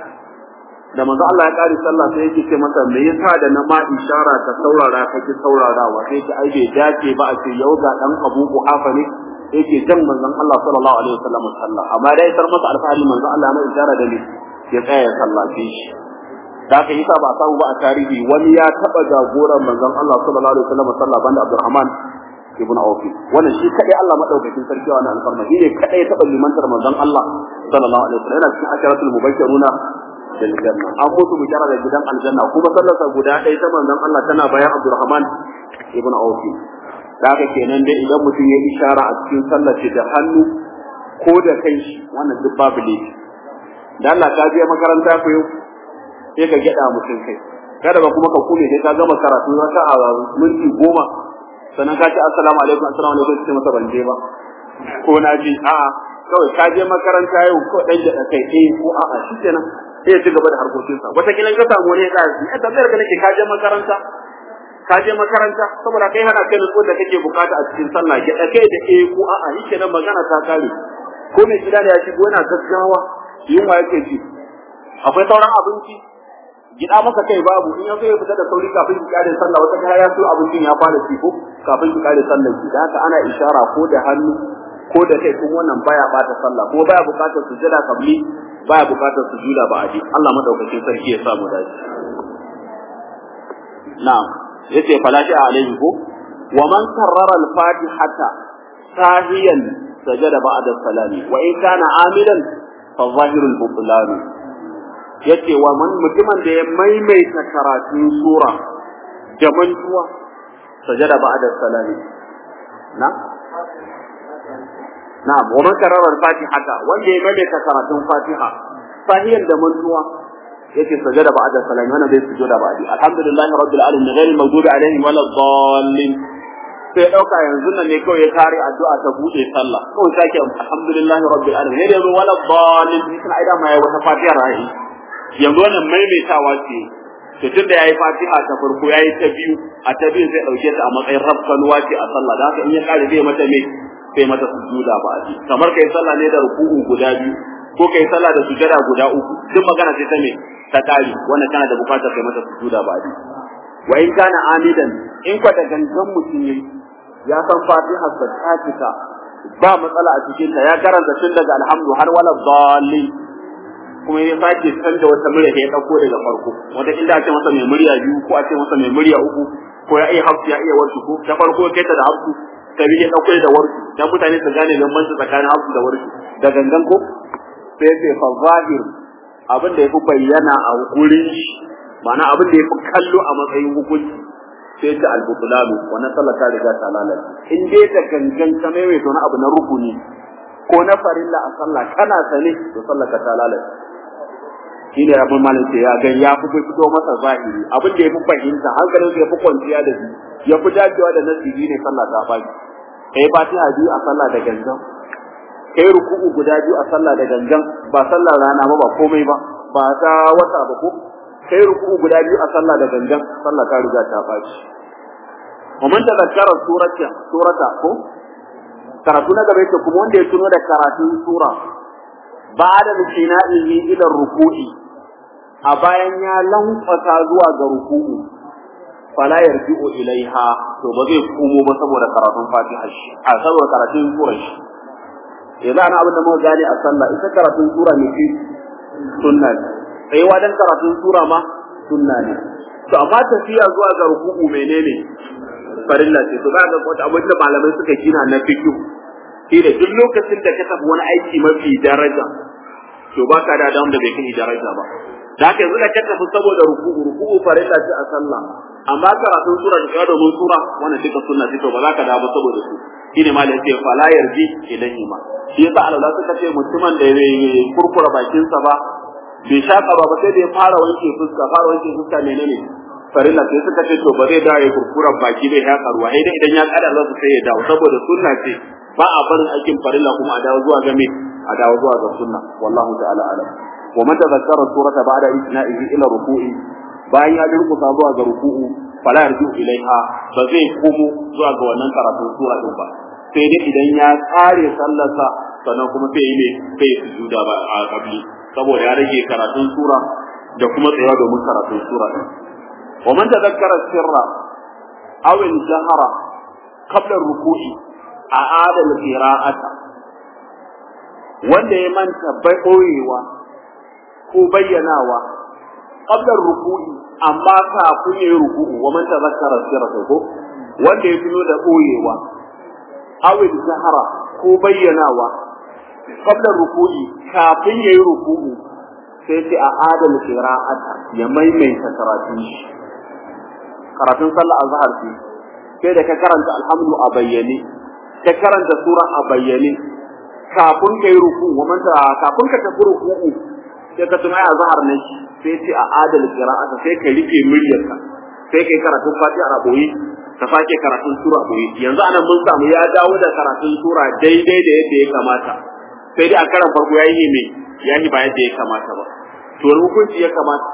da manzo Allah ya kare sallah sai yake ce masa me yasa da na ma ishara ka saurara ka ki saurarawa sai ki ai bai dace ba a ce yau ga dan Abu Quhafa ne yake jan manzon Allah sallallahu alaihi wasallam sallah amma dai sar masa alfahari manzon Allah mai ishara da ni ya tsaya sallace shi da aka yi sa ba samu ba a tarihi wani ya taba jagoran manzon Allah sallallahu alaihi wasallam sallah banda Abdurrahman ibn Auf wannan shi kadai Allah madaukakin sarki wa alfarma shi ne kadai ya taba limantar manzon Allah sallallahu alaihi wasallam yana cikin asharatul mubashiruna bil janna an mutu bishara da gidan aljanna kuma sallarsa guda ɗaya ta manzon Allah tana bayan Abdurrahman ibn Auf da haka kenan dai idan mutum ya ishara a cikin sallar da hannu ko da kai shi wannan duk babu laifi da Allah ka je makaranta ku yau sai ka gyada mutum kai kada ba kuma ka kume sai ka gama karatu zaka a minti goma sannan ka ce assalamu alaikum assalamu alaikum sai masa ban je ba ko na ji a'a kawai ka je makaranta yau ko dan da kai eh ko a'a shikenan sai ya ci gaba da harkokinsa wata kila ka samu wani ka yi a tambayar ka nake ka je makaranta ka je makaranta saboda kai hana kai nutsuwar da kake bukata a cikin sallah ya da kai da eh ko a'a shikenan magana ta kare ko mai gida da ya shigo yana gaggawa yunwa yake ji akwai sauran abinci gida masa kai babu in ya so ya fita da sauri kafin ki kare sallah wata kaya ya so abincin ya fara ci ko kafin ki kare sallah ki da haka ana ishara ko da hannu ko da kai kun wannan baya bata sallah ko baya bukatar sujada kabli baya bukatar sujuda ba aji Allah madaukakin sarki ya samu dace na'am yace falashi alaihi ko wa man karrara al-fatihata sahiyan sajada ba'da salami wa in kana amilan fa zahirul butlan yace wa man mutumin da ya maimaita karatun sura da mantuwa sajada ba'da salami na na'am wa man karara al-fatihata wanda ya maimaita karatun fatiha sahiyan da mantuwa yace sajada ba'da salami wannan bai sujuda ba'di alhamdulillahi rabbil alamin ghayril maghdubi alaihim waladdallin sai dauka yanzu nan ne kawai ya kare addu'a ta bude sallah kawai sake alhamdulillahi rabbil alamin ne yanzu waladdallin sai aida ma ya wata fatiha rahi yanzu wannan maimaitawa ce to tun da yayi fatiha ta farko yayi ta biyu a ta biyu zai dauke ta a matsayin rafkanuwa ce a sallah da haka in ya kare zai mata me sai mata sujuda ba a kamar kai sallah ne da ruku'u guda biyu ko kai sallah da sujada guda uku duk magana ce ta me ta kare wannan kana da bukatar kai mata sujuda ba a wa in kana amidan in kwa da gangan mutum yayi ya san fatiha ta cika ba matsala a cikin ta ya karanta tun daga alhamdu har wala dhalin kuma ya sake canza wata murya da ya dauko daga farko wanda inda ake masa mai murya biyu ko a ce masa mai murya uku ko ya iya hafsu ya iya warsu ko ta farko kai ta da hafsu ta biyu ya dauko da warsu dan mutane su gane bambanci tsakanin hafsu da warsu da gangan ko sai sai fa zahir abin da yafi bayyana a gurin shi ma'ana abin da yafi kallo a matsayin hukunci sai ta albutulalu wannan sallar ta riga ta lalace in dai da gangan ka mai wani abu na rukuni ko na farilla a sallah kana sane to sallar ka ta lalace shi ne abin malin ya ga ya fi fito masa zahiri abin da ya fi fahimta hankalin ya fi kwanciya da shi ya fi dacewa da nasibi ne sallah ta baki kai fatiha biyu a sallah da gangan kai ruku'u guda biyu a sallah da gangan ba sallar rana ba ba komai ba ba ta wata ba ko kai ruku'u guda biyu a sallah da gangan sallah ta riga ta baki ومن تذكر سورة سورة ko karatu na gaba yake kuma wanda ya tuno da karatun sura ba'da bishina'ihi ila ruku'i a bayan ya lankwasa zuwa ga ruku'u fala yarji'u ilaiha to ba zai komo ba saboda karatun fatiha shi a saboda karatun sura shi yanzu ana abin da muka gane a sallah ita karatun sura ne fi sunna ne tsayuwa dan karatun sura ma sunna ne to amma tafiya zuwa ga ruku'u menene farilla ce to ga wata abin da malamai suka gina na fiqh shi da duk lokacin da ka tafi wani aiki mafi daraja to baka da adam da bai kai daraja ba da haka yanzu da ka tafi saboda ruku'u ruku'u farilla ce a sallah amma karatun sura da kada mun sura wannan duka sunna ce to ba za ka dawo saboda su shine ma da yake fala yarji ilahi ma shi yasa Allah suka ce mutumin da ya kurkura bakinsa ba bai shaka ba ba sai da ya fara wanke fuska fara wanke fuska menene farilla sai suka ce to ba zai dawo ya kurkura baki bai ya karuwa sai dai idan ya kada za su sai ya dawo saboda sunna ce ba a barin aikin farilla kuma a dawo zuwa ga me a dawo zuwa ga sunna wallahu ta'ala alam wa man tadhakkara surata ba'da isna'ihi ila ruku'i bayan ya durkusa zuwa ga ruku'u fala yarju ilaiha ba zai komo zuwa ga wannan karatun sura din ba sai dai idan ya tsare sallarsa sannan kuma sai yi ne sai ya sujuda ba a kabli saboda ya rage karatun sura da kuma tsayawa domin karatun sura din wa man tadhakkara sirra aw al-jahra qabla ruku'i a'ada al-qira'ata wanda ya manta bai koyewa ko bayyanawa qabla ruku'i amma kafin ya yi ruku'u wa man tadhakkara sirra ko wanda ya tuno da koyewa aw al-jahra ko bayyanawa qabla ruku'i kafin yayi ruku'u sai sai a adal qira'ata ya maimaita karatun shi karatun sallah azhar ce sai da ka karanta alhamdu a bayyane ka karanta sura a bayyane kafin kai ruku'u wannan kafin ka tafi ruku'u sai ka tuna azhar ne sai sai a adal qira'ata sai ka rike muryarka sai kai karatun fatiha a boye ka sake karatun sura a boye yanzu anan mun samu ya dawo da karatun sura daidai da yadda ya kamata sai dai a karan farko ya yi me ya yi ba yadda ya kamata ba to wani hukunci ya kamata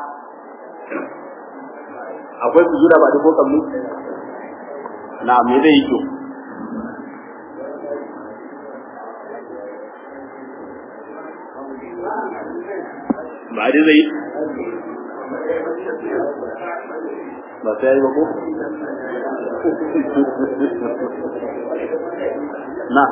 akwai su jura ba da ko kammu na me zai yi to ba dai zai ba sai yi ba ko na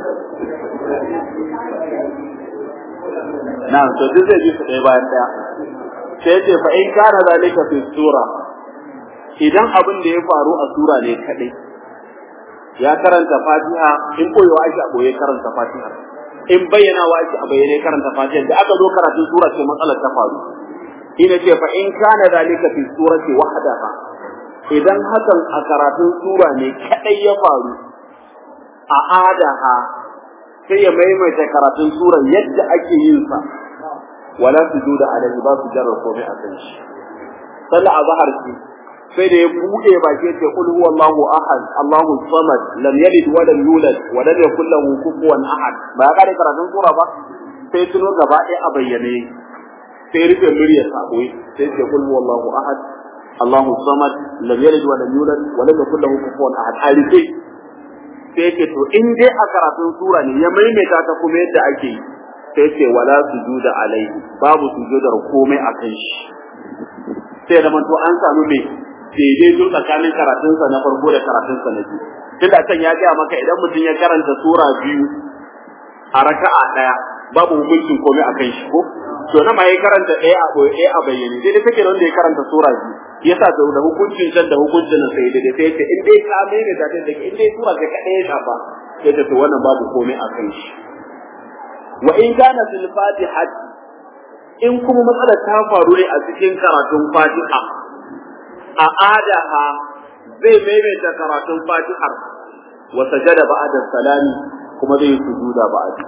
Na'am to duk zai ji su ɗaya bayan ɗaya. Sai ce fa in kana zalika fi sura idan abin da ya faru a sura ne kadai ya karanta Fatiha in koyewa ake a boye karanta Fatiha in bayyana wa ake a bayyane karanta Fatiha da aka zo karatun sura ce matsalar ta faru ina ce fa in kana zalika fi surati wahdaha idan hakan a karatun sura ne kadai ya faru a adaha sai ya maimaita karatun sura yadda ake yin sa wala sujuda alaihi ba su jarra komai a kan shi sallah azhar ce sai da ya bude baki ce qul huwallahu ahad allahu samad lam yalid wa lam yulad wa lam yakul lahu kufuwan ahad ba ya kare karatun sura ba sai tuno gaba ɗaya a bayyane sai rufe muryar sabo sai ce qul huwallahu ahad allahu samad lam yalid wa lam yulad wa lam yakul lahu kufuwan ahad a rufe sai ce to in dai a karatun sura ne ya maimaita ta kuma yadda ake yi sai ce wala sujuda alaihi babu sujudar komai a kan shi sai da to an samu me daidaito tsakanin karatunsa na farko da karatunsa na biyu tunda can ya gaya maka idan mutum ya karanta sura biyu a raka'a daya babu hukuncin komai a kan shi ko to na ma ya karanta ɗaya a ɓoye ɗaya a bayyane sai dai take wanda ya karanta sura biyu yasa da hukuncin can da hukuncin nan sai dai sai ce in dai ka mai da ta da in dai sura ka kaɗai ya shafa sai ta to wannan babu komai a kan shi wa in kana fil fatihati in kuma matsalar ta faru ne a cikin karatun fatiha a adaha zai maimaita karatun fatihar wa sajada ba'da salami kuma zai sujuda ba'da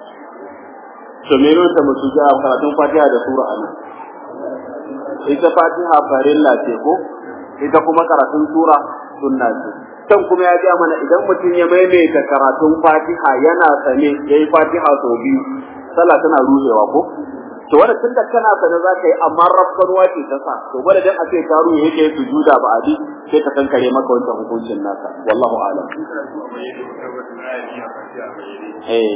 to me ne ta musuja karatun fatiha da sura anan ita fatiha farilla ce ko ita kuma karatun sura sunna ce can kuma ya ga mana idan mutum ya maimaita karatun fatiha yana sane yayi fatiha sau biyu sallah tana ruhewa ko to wanda tun da kana sane za ka yi amma rafkanuwa ce ta sa to gwada dan a ce ka ruhe yake sujuda ba adi sai ka kankare maka wancan hukuncin naka wallahu a'lam eh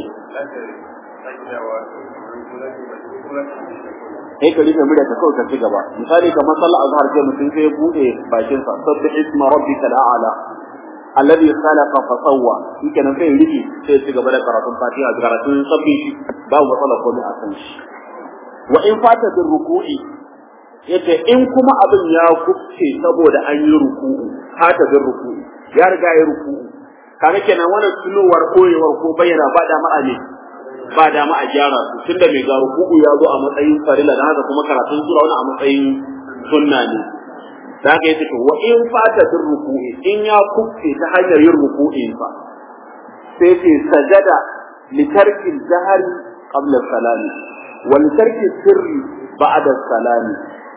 sai ka rufe murya ka kawai ka ci gaba misali kamar sallar azhar ce mutum sai ya bude bakin sa sabbi isma rabbika al'ala alladhi khalaqa fa sawwa shikenan sai rufe sai ya ci gaba da karatun fatiha da karatun sabbi shi babu matsala ko a kan shi wa in fata bin ruku'i yace in kuma abin ya kufce saboda an yi ruku'u hata bin ruku'u ya riga ya ruku'u kaga kenan wannan tunowar koyewar ko bayyana ba da ma'a ne ba da ma'a gyara su tunda mai ga ruku'u ya zo a matsayin farila da haka kuma karatun sura wani a matsayin sunna ne da haka yace to wa in fata bin ruku'i in ya kufce ta hanyar yin ruku'in fa sai ce sajada litarki jahari qabla salami wa litarki sirri ba'da salami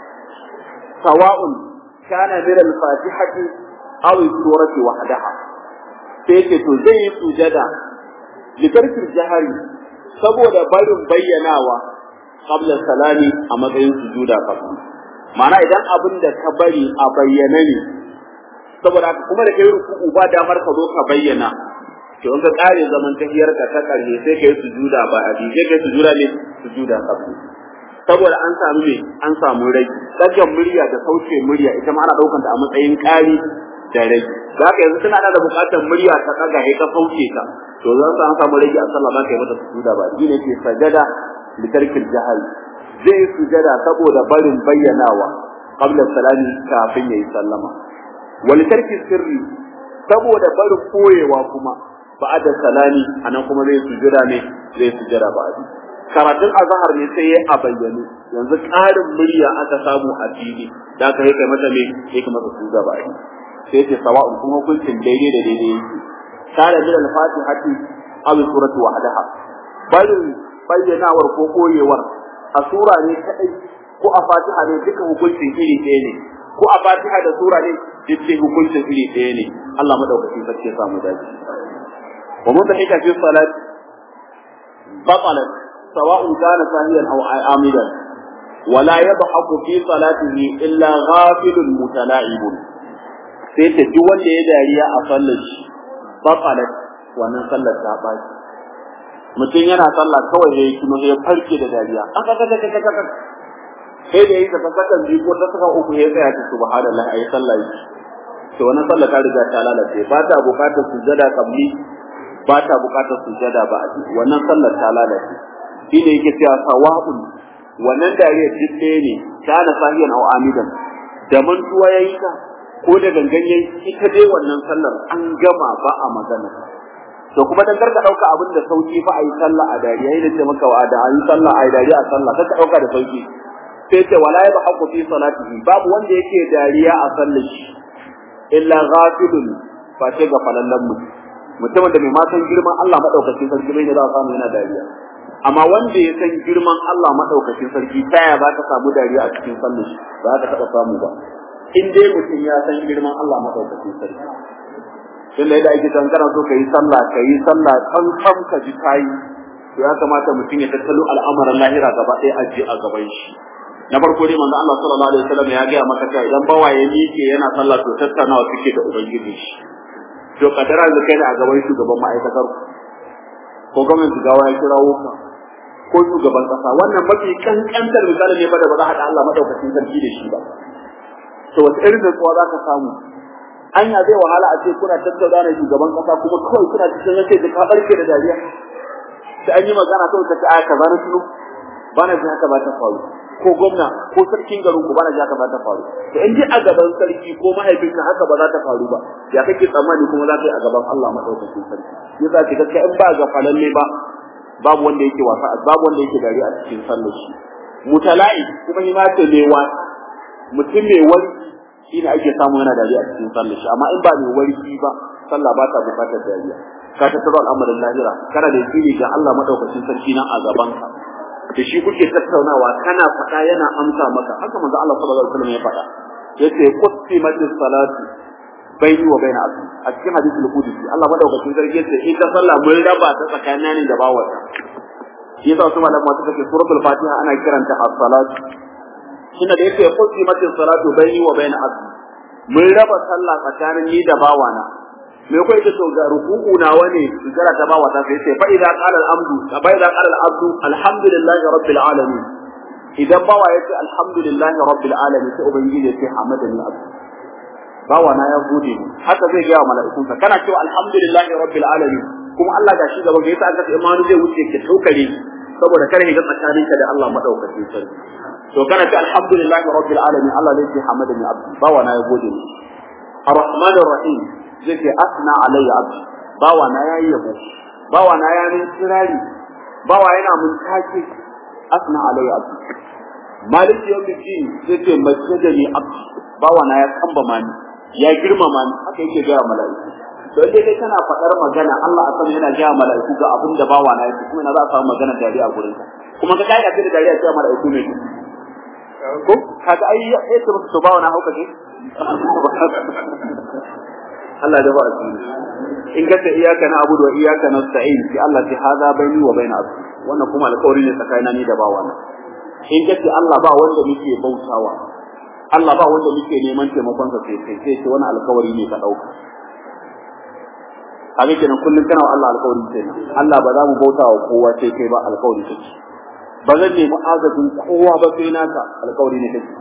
sawa'un kana min al-fatihati aw surati wahdaha sai ce to zai yi sujada litarki jahari saboda barin bayyanawa qabla salami a matsayin sujuda kafin ma'ana idan abin da ka bari a bayyana ne saboda kuma da kai ruku'u ba damar ka zo ka bayyana to in ka kare zaman tahiyar ka ta karshe sai kai sujuda ba a ji sai kai sujuda ne sujuda sabu saboda an samu me an samu rai daga murya da sauke murya ita ma ana daukan ta a matsayin kari da rai za ka yanzu tana da bukatar murya ta daga sai ka sauke ta to zan sa an samu rai a sallah ba kai mata sujuda ba shi ne ke sajada li tarkil jahal zai sujada saboda barin bayyanawa qabla salami kafin yayi sallama wal tarki sirri saboda barin koyewa kuma ba'da salami anan kuma zai sujada ne zai sujada ba'di karatun azhar ne sai ya a bayyane yanzu ƙarin murya aka samu a fili da aka kai mata me sai kuma masa sujada ba'di sai ce sawa'un kuma hukuncin daidai da daidai yake kana min al-fatihati aw suratu wahdaha barin bayyanawar ko koyewar a sura ne kadai ko a fatiha ne duka hukuncin iri ɗaya ne ko a fatiha da sura ne duk hukuncin iri ɗaya ne Allah madaukakin sarki ya samu dace ومن ضحك في الصلاة بطلت سواء كان ساهيا أو عامدا ولا يضحك في صلاته إلا غافل متلاعب sai ta duk wanda ya dariya a sallar shi batalat wannan sallar ta baci mutum yana sallah kawai ya yi kuma ya farke da dariya aka kaka kaka kaka sai da yi ta sakan biyu ko ta saka uku ya tsaya ta subhanallah ayi sallah yi to wannan sallar ta riga ta lalace ba ta bukatar sujada kabli ba ta bukatar sujada ba a wannan sallar ta lalace shi ne yake cewa sawa'un wannan dariyar duk ɗaya ne kana sahiyan aw amidan da mantuwa yayi ta ko da gangan yayi ita dai wannan sallar an gama ba a magana to kuma dan karka dauka abin da sauki fa ayi sallah a dariya yayin da maka wa da ayi sallah ayi dariya a sallah karka dauka da sauki sai ce wala ya bahaqu fi salatihi babu wanda yake dariya a sallar shi illa ghafilun fa ce ga falallan mutum mutumin da mai ma san girman Allah madaukakin sarki bai ne za a samu yana dariya amma wanda ya san girman Allah madaukakin sarki ta ya za ka samu dariya a cikin sallar shi ba za ka taɓa samu ba in dai mutum ya san girman Allah madaukakin sarki tun da yadda ake san kana so ka yi sallah ka yi sallah kan kan ka ji kayi to ya kamata mutum ya tattalo al'amuran lahira gaba ɗaya aji a gaban shi na farko dai manzo Allah sallallahu alaihi wasallam ya ga maka cewa idan bawa ya miƙe yana sallah to tattaunawa suke da ubangiji shi to kadara da kai a gaban shugaban ma'aikatar ko gwamnati gawa ya kirawo ka ko shugaban kasa wannan mafi kankantar misali ne fa da ba za a haɗa Allah madaukakin sarki da shi ba to wata irin nutsuwa za ka samu anya zai wahala a ce kuna tattauna da shugaban kasa kuma kawai kuna cikin yace da ka barke da dariya sai an yi magana kawai ka ce a kaza na tuno ba na ji haka ba ta faru ko gwamna ko sarkin garin ku ba na ji haka ba ta faru to in ji a gaban sarki ko mahaifinka haka ba za ta faru ba ya kake tsammani kuma za ka yi a gaban Allah madaukakin sarki ya za ki gaskiya in ba ga falalle ba babu wanda yake wasa babu wanda yake dariya a cikin sallar shi mutala'i kuma ni ma ce mai wasa mutum mai warki shi ne ake samu yana dariya a cikin sallar shi amma in ba mai warki ba sallah ba ta bukatar dariya ka tattaro al'amarin lahira kana da yakini ga Allah madaukakin sarki nan a gaban ka da shi kuke tattaunawa kana faɗa yana amsa maka haka manzo Allah sallallahu alaihi wasallam ya faɗa yace qusimatis salatu baini wa baina abdi a cikin hadisi al-qudsi Allah madaukakin sarki yace ita sallah mun raba ta tsakanin da bawata shi yasa su malama suka ce suratul fatiha ana kiranta as-salatu shine da yake qusimatis salatu baini wa baina abdi mun raba sallah tsakanin ni da bawana me kai da to ga ruku'u nawa ne sujara ta bawa ta sai fa idza qala al-amdu fa idza qala al-abdu alhamdulillahi rabbil alamin idan bawa yace alhamdulillahi rabbil alamin sai ubangiji ya ce hamadani abdu bawa na ya gode ni haka zai ga mala'ikunsa kana cewa alhamdulillahi rabbil alamin kuma Allah ga shi gaba ga yasa aka ce imanu zai wuce ke tokare saboda kare ga tsakaninka da Allah madaukakin sarki to kana ta alhamdulillahi rabbil alamin Allah zai ce hamadani abdi bawa na ya gode ni arrahman arrahim zai ce asna alayya abdi bawa na yayi yabo bawa na ya min kirari bawa yana mun take asna alayya abdi malik yawmiddin zai ce masjadani abdi bawa na ya kamba mani ya girmama ni haka yake ga mala'iku to dai kai kana faɗar magana Allah a sama yana ga mala'iku ga abin da bawa na yake kuma ina za a samu magana dariya a gurin ka kuma ka kai da dariya sai mala'iku ne ko kaga ai ya ce musu bawa na hauka ne Allah da ba a in ka ce iyaka na abudu wa iyaka nasta'in sai Allah ce hada baini wa baina abdi wannan kuma alƙawari ne tsakanina ni da bawa na in ka ce Allah ba wanda muke bautawa Allah ba wanda muke neman taimakon sa sai kai sai ce wani alƙawari ne ka dauka a kenan kullum kana wa Allah alƙawari kenan Allah ba za mu bautawa kowa sai kai ba alƙawari kake ba zan nemi agajin kowa ba sai naka alƙawari ne kake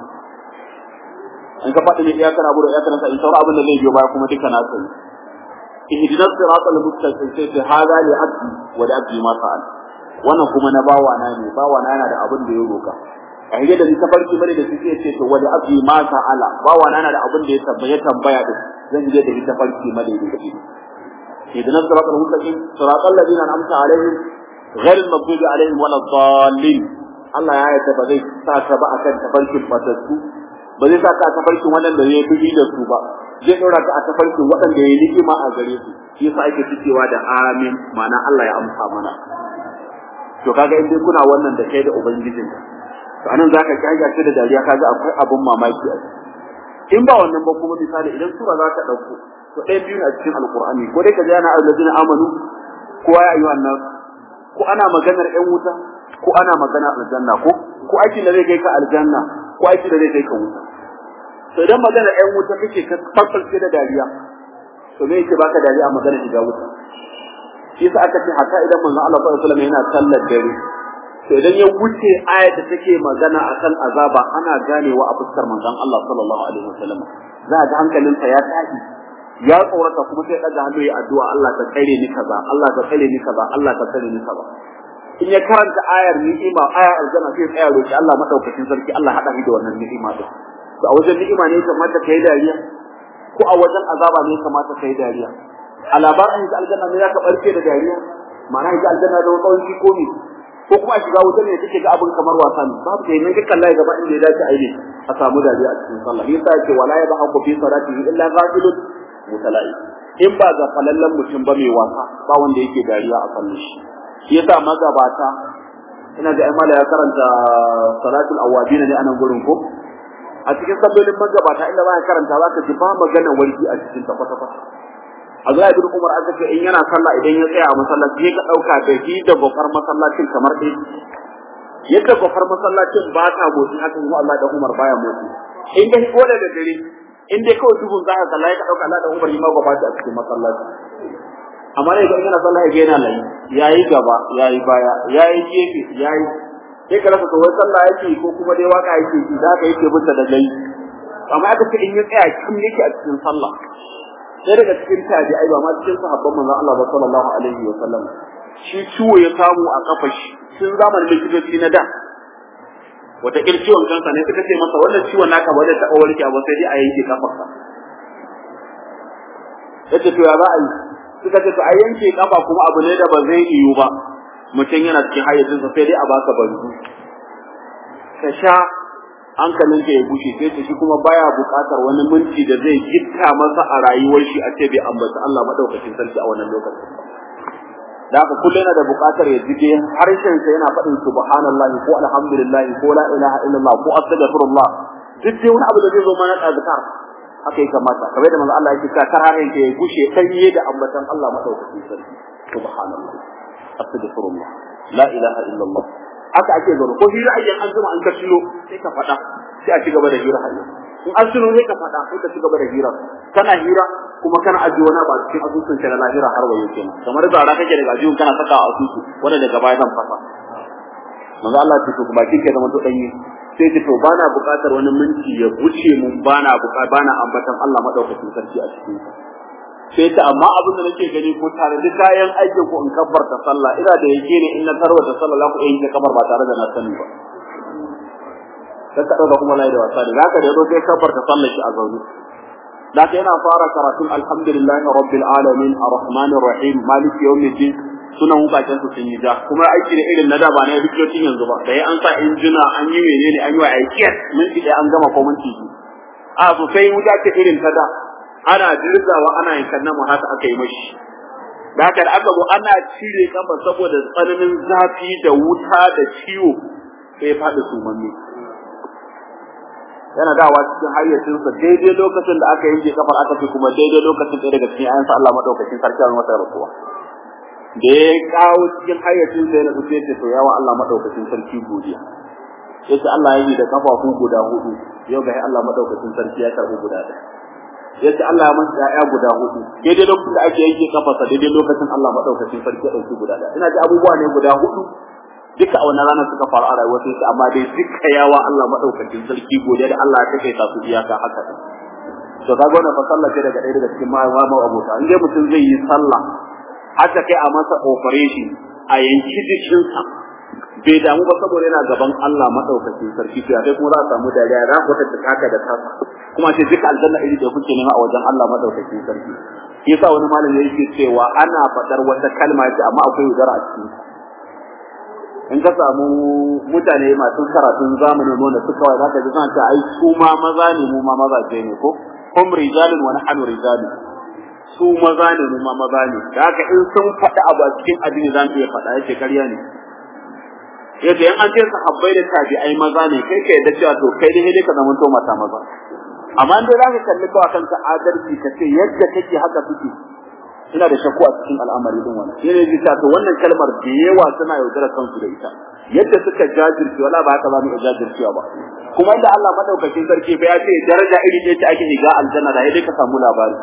in ka faɗi ne iyaka na buru iyaka na sa in sauran abin da zai biyo baya kuma duka na sani ihdinas siratal mustaqim sai ce hada li abdi wa li abdi ma fa'al wannan kuma na bawa na ne bawa na yana da abin da ya roka a hige da ta farki bane da suke ce to wa li abdi ma fa'ala bawa na yana da abin da ya tambaya tambaya din zan je da ita farki madaidaici ihdinas siratal mustaqim siratal ladina an'amta alaihim غير المغضوب عليهم ولا الضالين Allah ya yarda ba zai sa ka ba akan tafarkin fatattu ba zai sa ka a tafarkin waɗanda ya fi da su ba zai ɗora ka a tafarkin waɗanda ya yi ni'ima a gare su shi yasa ake cikewa da amin ma'ana Allah ya amsa mana to kaga in dai kuna wannan da kai da ubangijin to anan zaka kaga shi da dariya kaga akwai abun mamaki a in ba wannan ba kuma misali idan sura za ka ɗauko to ɗaya biyu a cikin alqur'ani ko dai ka ji ana alladina amanu ko ya ayyuhan nas ko ana maganar ƴan wuta ko ana magana aljanna ko ko aikin da zai kai ka aljanna ko aikin da zai kai ka wuta to idan magana ƴan wuta kake ka farfalce da dariya to me yake baka dariya a magana shiga wuta shi yasa aka ce hatta idan manzon Allah sallallahu alaihi wasallam yana sallar dare to idan ya wuce ayat da take magana akan azaba ana ganewa a fuskar manzon Allah sallallahu alaihi wasallam za ga hankalinsa ya tashi ya tsorata kuma sai daga hannu ya addu'a Allah ka tsare ni kaza Allah ka tsare ni kaza Allah ka tsare ni kaza in ya karanta ayar ni'ima ayar aljanna sai tsaya roki Allah madaukakin sarki Allah hada shi da wannan ni'ima din to a wajen ni'ima ne kamata kai dariya ko a wajen azaba ne kamata kai dariya a labarin da aljanna ne zaka barke da dariya ma'ana ita aljanna da tsawon shi ko ne ko kuma a shiga wuta ne kake ga abin kamar wasa ne babu kai nan dukkan layi gaba inda ya dace a yi a samu dariya a cikin sallah yasa yake wala ya bahu fi salatihi illa ghafilun mutalai in ba ga falallan mutum ba mai wasa ba wanda yake dariya a kallon shi shi yasa magabata ina ga imala ya karanta salatul awabin ne anan gurin ko a cikin sallolin magabata inda ba ya karanta zaka ji ba magana warki a cikin ta kwata kwata Abdullahi ibn Umar aka ce in yana sallah idan ya tsaya a masallaci ka dauka da shi da gofar masallacin kamar dai yadda gofar masallacin ba ta motsi haka kuma Allah da Umar baya motsi in dai ko da dare in dai kawai duhun za ka kalla ka dauka Allah da Umar ma gaba ta cikin masallaci amma ne idan yana sallah ga yana layi yayi gaba yayi baya yayi gefe yayi sai ka rasa wai sallah yake ko kuma dai waka yake shi da ka yake bunta da gai amma aka ce in ya tsaya kin yake a cikin sallah sai daga cikin tabi'ai ba ma cikin sahabban manzon Allah ba sallallahu alaihi wa sallam shi ciwo ya samu a kafa shi tun zamanin likitoci na da wata kir ciwon kansa ne suka ce masa wannan ciwon naka ba zai taɓa warke ba sai dai a yanke kafarka yace to ya za a yi suka ce to a yanke kafa kuma abu ne da ba zai yiwu ba mutum yana cikin hayyacinsa sai dai a baka banzu ka sha hankalinka ya bushe sai ta shi kuma baya buƙatar wani minti da zai gitta masa a rayuwar shi a ce bai ambata Allah madaukakin sarki a wannan lokacin da haka kullum yana da buƙatar ya jige harshen sa yana faɗin subhanallahi ko alhamdulillahi ko la ilaha illallah ko astaghfirullah duk dai wani abu da zai zo mana da zakar haka ya kamata kamar da manzo Allah yake cewa kar harshen ka ya gushe danye da ambatan Allah madaukakin sarki subhanallah astaghfirullah la ilaha illallah haka ake zaune ko hira ayyan an zuma an ka shiro sai ka faɗa sai a ci gaba da hira hayyan in an shiro sai ka faɗa sai ka ci gaba da hira kana hira kuma kana ajiye wani ba cikin asusun ka na lahira har wayo kenan kamar zara kake daga ajiyun kana saka a asusu wanda daga baya zan fasa manzo Allah ce to baki ke zama to danye sai ce to bana buƙatar wani minti ya wuce mun bana buƙatar bana ambatan Allah madaukakin sarki a cikin sai ta amma abin da nake gani ko tare da kayan aikin ku in kabbarta sallah ina da yake ne in na tarwata sallah za ku iya yin kabar ba tare da na sani ba sai ka dauka kuma lai da wasa ne zaka da yazo sai kabbarta sallah shi a zaune zaka yana fara karatun alhamdulillahi rabbil alamin arrahmanir rahim maliki yawmiddin sunan wukaken su sun yi ja kuma aiki da irin na da ba na rikicin yanzu ba da an sa injina an yi menene an yi wa aiki minti ɗaya an gama ko minti biyu a sosai wuta ce irin ta da ana dirzawa ana yankan namu haka aka yi mashi da haka da aka zo ana cire kafa saboda tsananin zafi da wuta da ciwo sai ya faɗi sumanni yana dawa cikin hayyacinsa daidai lokacin da aka yanke kafar aka ce kuma daidai lokacin ɗaya daga cikin ayansa Allah madaukakin sarki a masa rasuwa da ya kawo cikin hayyacinsa yana tafiye ce to yawa Allah madaukakin sarki godiya yace Allah ya yi da kafafu guda hudu yau ga Allah madaukakin sarki ya karbi guda ɗaya yace Allah ya masa ya'ya guda hudu daidai lokacin da ake yanke kafarsa daidai lokacin Allah madaukakin sarki ya dauki guda ɗaya ina ji abubuwa ne guda hudu duka a wannan ranar suka faru a rayuwar sai amma dai duka yawa Allah madaukakin sarki godiya da Allah ya kake ta su iyaka haka to kaga wannan fa sallah ce daga ɗaya daga cikin ma'amma abota in dai mutum zai yi sallah haka kai a masa operation a yanki jikinsa bai damu ba saboda yana gaban Allah madaukakin sarki to sai kuma za a samu dariya za ku ta taka da tasa kuma sai duka aljanna iri da kuke nema a wajen Allah madaukakin sarki yasa wani malami yake cewa ana fadar wata kalma ce amma akwai udara a cikin in ka samu mutane masu karatun zamanin nuna su kawai za ka ji suna ai su ma maza ne mu ma mazaje ne ko hum rijalun wa nahnu rijalun su maza ne mu ma maza ne da haka in sun faɗi abu a cikin addini za mu iya faɗa yake ƙarya ne yadda in an ce sahabbai da tabi'ai maza ne kai ka yadda cewa to kai dai ka zama to mata maza amma in dai za ka kalli kawai kanka adalci ka ce yadda kake haka suke ina da shakku a cikin al'amari din wannan shi ne zai ta to wannan kalmar da yawa suna yaudara kansu da ita yadda suka jajirce wala ba haka za mu jajircewa ba kuma inda Allah madaukakin sarki fa ya ce daraja iri ce ta ake shiga aljanna da dai ka samu labari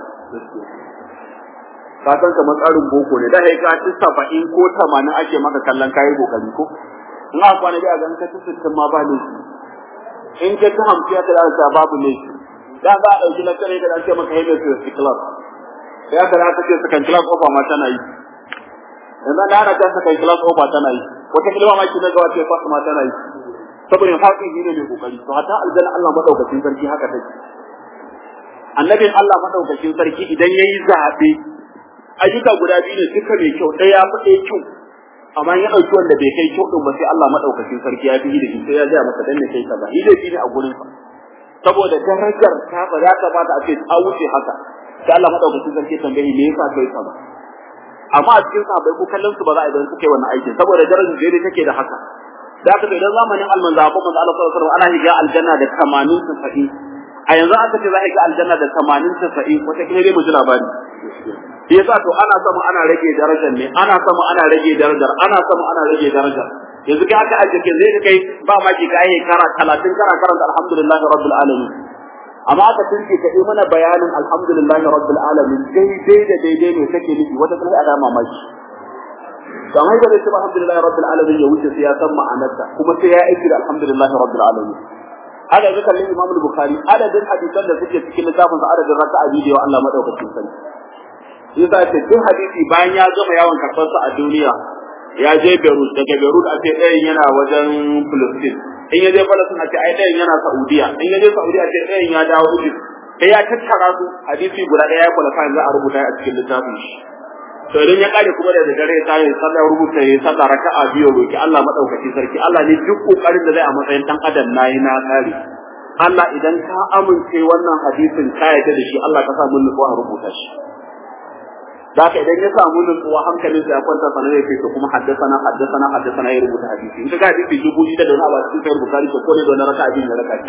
ka san kamar tsarin boko ne da sai ka ci 70 ko 80 ake maka kallon kayi kokari ko in aka kwana da ga ka ci 60 ma ba ne in ka ci 50 aka da babu ne da za a dauki lakare da ake maka hebe su class ya kada aka ce second class offer ma tana yi yanzu da ana ta second class offer tana yi wata kilma ma kina ga wace first ma tana yi saboda haƙi shi ne mai kokari to hatta aljanna Allah madaukakin sarki haka take annabin Allah madaukakin sarki idan yayi zabe ayyuka guda biyu ne duka mai kyau ɗaya ya fi ɗaya kyau amma ya ɗauki wanda bai kai kyau ɗin ba sai Allah madaukakin sarki ya fi da shi sai ya ga masa dan ne kai kaza shi dai ne a gurin sa saboda darajar ta ba za ta ba ta ce ta wuce haka sai Allah madaukakin sarki tambaye me yasa kai kaza amma a cikin sahabbai ko kallon su ba za a idan suka yi wannan aikin saboda darajar da take da haka da haka idan zamanin almanza ko manzo Allah sallallahu alaihi wasallam ana higa aljanna da 80 90 a yanzu aka ce za a higa aljanna da 80 90 wata kile dai mu ji labari yasa to ana sama ana rage darajar ne ana sama ana rage darajar ana sama ana rage darajar yanzu kai aka ajiye ke zai kai ba ma ki kai kara 30 kara karanta alhamdulillahi rabbil alamin amma aka tunce ka yi mana bayanin alhamdulillahi rabbil alamin daidai da daidai ne kake nufi wata kuma a dama maki dan haka da cewa alhamdulillahi rabbil alamin ya wuce sai ya san ma'anarta kuma sai ya aiki da alhamdulillahi rabbil alamin haka ga kallon Imam Bukhari adadin hadisan da suke cikin littafin sa adadin raka'a biyu Allah madaukakin sarki yasa ce duk hadisi bayan ya gama yawon karɓar sa a duniya ya je Beirut daga Beirut a ce ɗayan yana wajen Palestine in ya je Palestine a ce ai ɗayan yana Saudiya in ya je Saudiya a ce ɗayan ya dawo Egypt sai ya tattara su hadisi guda ɗaya ya kwalafa za a rubuta a cikin littafin shi to idan ya kare kuma da dare ya tayi sallah rubuta ya sallah raka'a biyu roki Allah madaukaki sarki Allah ne duk kokarin da zai a matsayin dan adam nayi na kare Allah idan ka amince wannan hadisin ka yarda da shi Allah ka sa mun nutsuwa a rubuta shi da haka idan ya samu nutsuwa hankalin sa ya kwanta sanar ya to kuma haddasana haddasana haddasana ya rubuta hadisi in ka ga hadisi dubu ita da wani abu cikin sayar bukari to ko ne da wani raka'a biyu na raka'a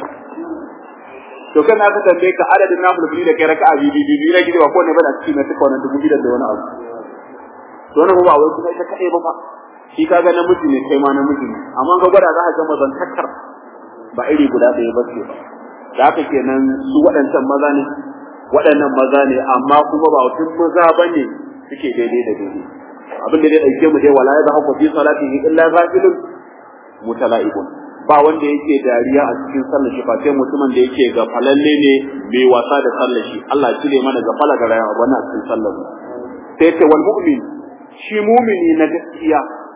to kan aka tambaye ka adadin nafil da kai raka'a biyu biyu biyu na gidi ba ko ne ba da cikin na tuka wannan dubu biyu da wani abu don ba wai kuma ita kadai ba fa shi kaga namiji ne kai ma namiji ne amma ga gwada za ka ga mazantakar ba iri guda ɗaya ba ce ba da haka kenan su waɗancan maza ne waɗannan maza ne amma kuma ba tun maza ba ne suke daidai da daidai abin da zai ɗauke mu dai wala ya zahaku fi salatihi illa ghafilun mutala'ibun ba wanda yake dariya a cikin sallar shi fa sai mutumin da yake ga falalle ne mai wasa da sallar shi Allah ya cire mana ga fala ga rayuwa wannan a cikin sallar sai ce wal mu'min shi mu'mini na gaskiya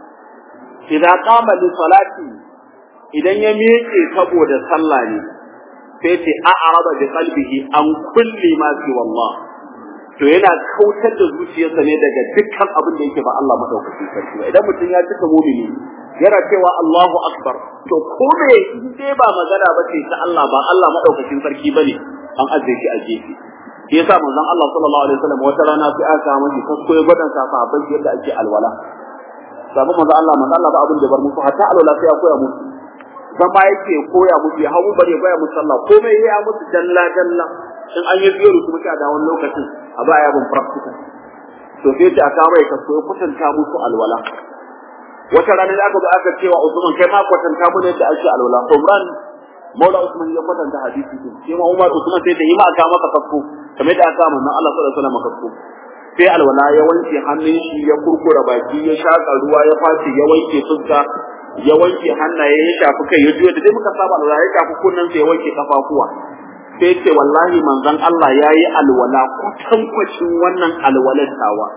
idan qama li salati idan ya miƙe saboda sallah ne sai ce a'rada bi qalbihi an kulli ma fi wallah to yana kautar da zuciyarsa ne daga dukkan abin da yake ba Allah madaukakin sarki ba idan mutum ya cika mu'mini yana cewa Allahu akbar to ko me in dai ba magana ba ce ta Allah ba Allah madaukakin sarki bane an ajiye shi a gefe shi yasa manzon Allah sallallahu alaihi wasallam wata rana sai aka mashi kasko ya gwadan sa sahabbai yadda ake alwala sabu manzon Allah manzon Allah ba abin da bar musu hatta alwala sai ya koya musu zama yake koya musu ya hawo bare koya musu sallah komai ya musu dalla dalla in an yi biyar kuma sai a da wani lokacin a ba ya bin practical to sai ta aka mai kasko ya kwatanta musu alwala wata rana da aka zo aka cewa Usman kai ma kwatanta mu ne da ake alwala Umran Maula Usman ya kwatanta hadisi din sai ma Umar Usman sai da yi ma aka maka kasko kamar da aka manzon Allah sallallahu alaihi wasallam kasko sai alwala ya wanke hannun shi ya kurkura baki ya shaka ruwa ya faci ya wanke fuska ya wanke hannaye ya shafi kai ya juya da dai muka saba alwala ya shafi kunnan sai ya wanke kafafuwa sai ce wallahi manzon Allah yayi alwala kutankwacin wannan alwalar tawa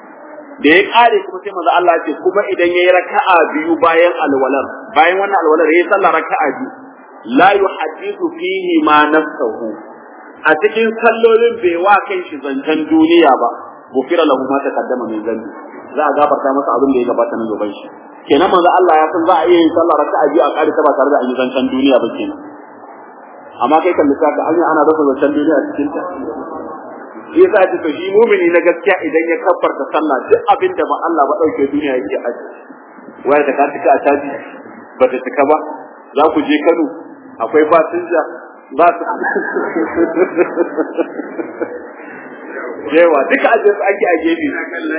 da ya kare kuma sai manzo Allah ce kuma idan yayi raka'a biyu bayan alwalar bayan wannan alwalar yayi sallah raka'a biyu la yuhaddithu fihi ma nafsuhu a cikin sallolin bai wa kai shi zancen duniya ba gufira lahu ma taqaddama min zambi za a gafarta masa abin da ya gabata na gaban shi kenan manzo Allah ya san za a iya yin sallah raka'a biyu a kare ta ba tare da an yi zancen duniya ba kenan amma kai kan lissafi anya ana rasa zancen duniya a cikin ta shi yasa ce to shi mumini na gaskiya idan ya kabbarta sallah duk abin da ba Allah ba dauke duniya yake aji waya da ka tuka a taji ba ta tuka ba za ku je Kano akwai fasinja ba su yawa duka ajin su ake a gefe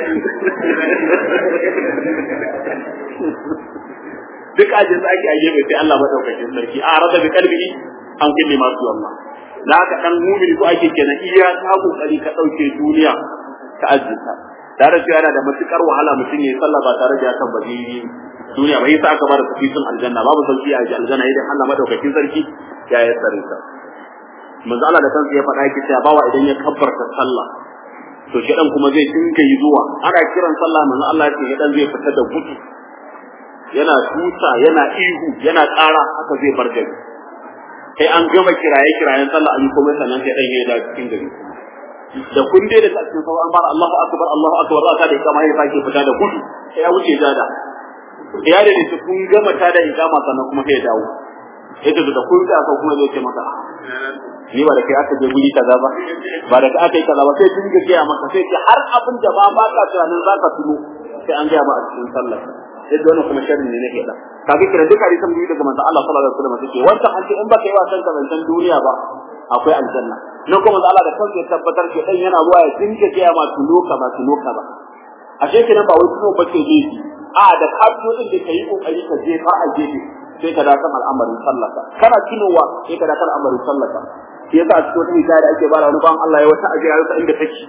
duka ajin su ake a gefe sai Allah madaukakin sarki a rada bi kalbi an kulli masu Allah da haka dan mumini ko ake kenan iya ta kokari ka dauke duniya ka azzita tare da yana da matukar wahala mutum yayi sallah ba tare da ya tabbaci duniya bai sa aka bada tafisin aljanna babu sauki a aljanna idan Allah madaukakin sarki ya yi tsare ta manzo Allah da kansa ya faɗa yake cewa bawa idan ya kabbarta sallah to shi dan kuma zai dinga yi zuwa ana kiran sallah manzo Allah ya ce dan zai fita da gudu yana tuta yana ihu yana ƙara haka zai bar gari sai an gama kiraye kirayen sallah an yi komai sannan sai dan ya da cikin gari da kun dai da cikin sauran an fara Allahu akbar Allahu akbar za ta da ikama ya sake fita da gudu sai ya wuce jada ya da su kun gama ta da ikama sannan kuma sai ya dawo ita da kun da ka kuma zai ce maka ni ba da kai aka je guri kaza ba ba da kai aka yi kaza ba sai kun ga gaya maka sai ce har abin da ba ba ka tunanin za ka tuno sai an gaya ba a cikin sallah yadda wannan kuma sharri ne nake da kaga kira duka hadisan biyu daga manzon Allah sallallahu alaihi wasallam take wanda an ce in baka yi wasan ka zancen duniya ba akwai aljanna nan kuma Allah da kansa ya tabbatar ke dan yana ruwa ya dinga gaya ma tuno ka ba tuno ka ba ashe kenan ba wai tuno bace ne a da ka tuno din da kai kokari ka je far a gefe sai ka dakan al'amarin sallaka kana tunowa sai ka dakan al'amarin sallaka shi yasa a cikin wata hikaya da ake bara wani ban Allah ya wata ajiya ya inda take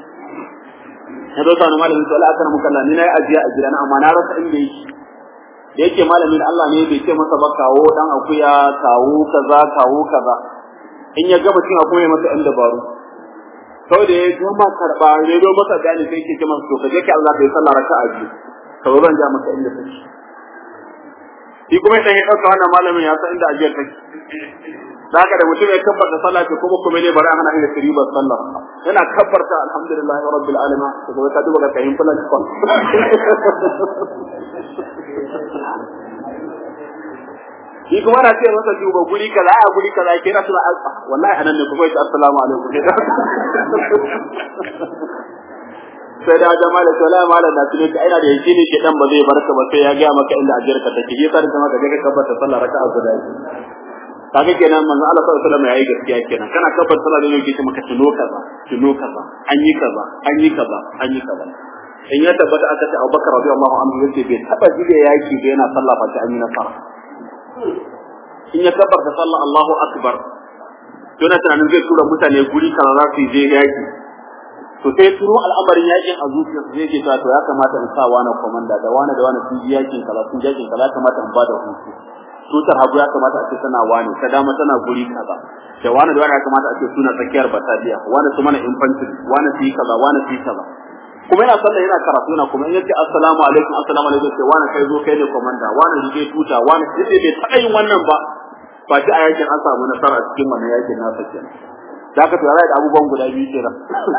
ya zo sani malamin su Allah kana mukalla ni nayi ajiya a gidana amma na rasa inda yake da yake malamin Allah ne bai ce masa ba kawo dan akuya kawo kaza kawo kaza in ya gama cin akwai masa ɗan dabaru sau da ya gama karɓa ya zo masa gane sai ke ce masa to ka je ki Allah ka yi sallah raka'a biyu ka zo zan ja masa inda take shi kuma idan ya ɗauka wannan malamin ya san inda ajiyar take da haka da mutum ya kabbarta sallah ce kuma kuma ne bari ana hanyar ribar sallah yana kabbarta alhamdulillahi rabbil alamin to kuma ka duba ka kayin fulan kon shi kuma na ce masa duba guri kaza a guri kaza ke na suna alfa wallahi anan ne kuma yace assalamu alaikum sai da jama'a da sallama malam na tuni ka ina da yake ne shedan ba zai barka ba sai ya ga maka inda ajiyarka take yasa da kuma ka je ka kabbarta sallah raka'a guda kaga kenan manzo Allah sallallahu alaihi wasallam yayi gaskiya kenan kana kabbar sallah ne yake ce maka tuno kaza tuno kaza an yi kaza an yi kaza an yi kaza in ya tabbata aka ce Abubakar radiyallahu anhu yace bai taba jide yaki da yana sallah fa an yi nasara in ya kabbar da sallah Allahu akbar yana tunanin zai tura mutane guri kaza za su je yaki to sai turo al'amarin yakin a zuciyarsa zai ce to ya kamata in sa wani komanda da wani da wani sun ji yakin kaza sun ji yakin kaza ya kamata in bada hutu tutar hagu ya kamata a ce tana wani ta dama tana guri kaza da wani da wani ya kamata a ce suna tsakiyar bataliya wani su mana infantry wani su yi kaza wani su yi kaza kuma yana sallah yana karatu na kuma in yace assalamu alaikum assalamu alaikum sai wani kai zo kai ne komanda wani rige tuta wani sai bai taɓa yin wannan ba ba shi a yakin an samu nasara a cikin wannan yakin nasa kenan da aka tura da abubuwan guda biyu kenan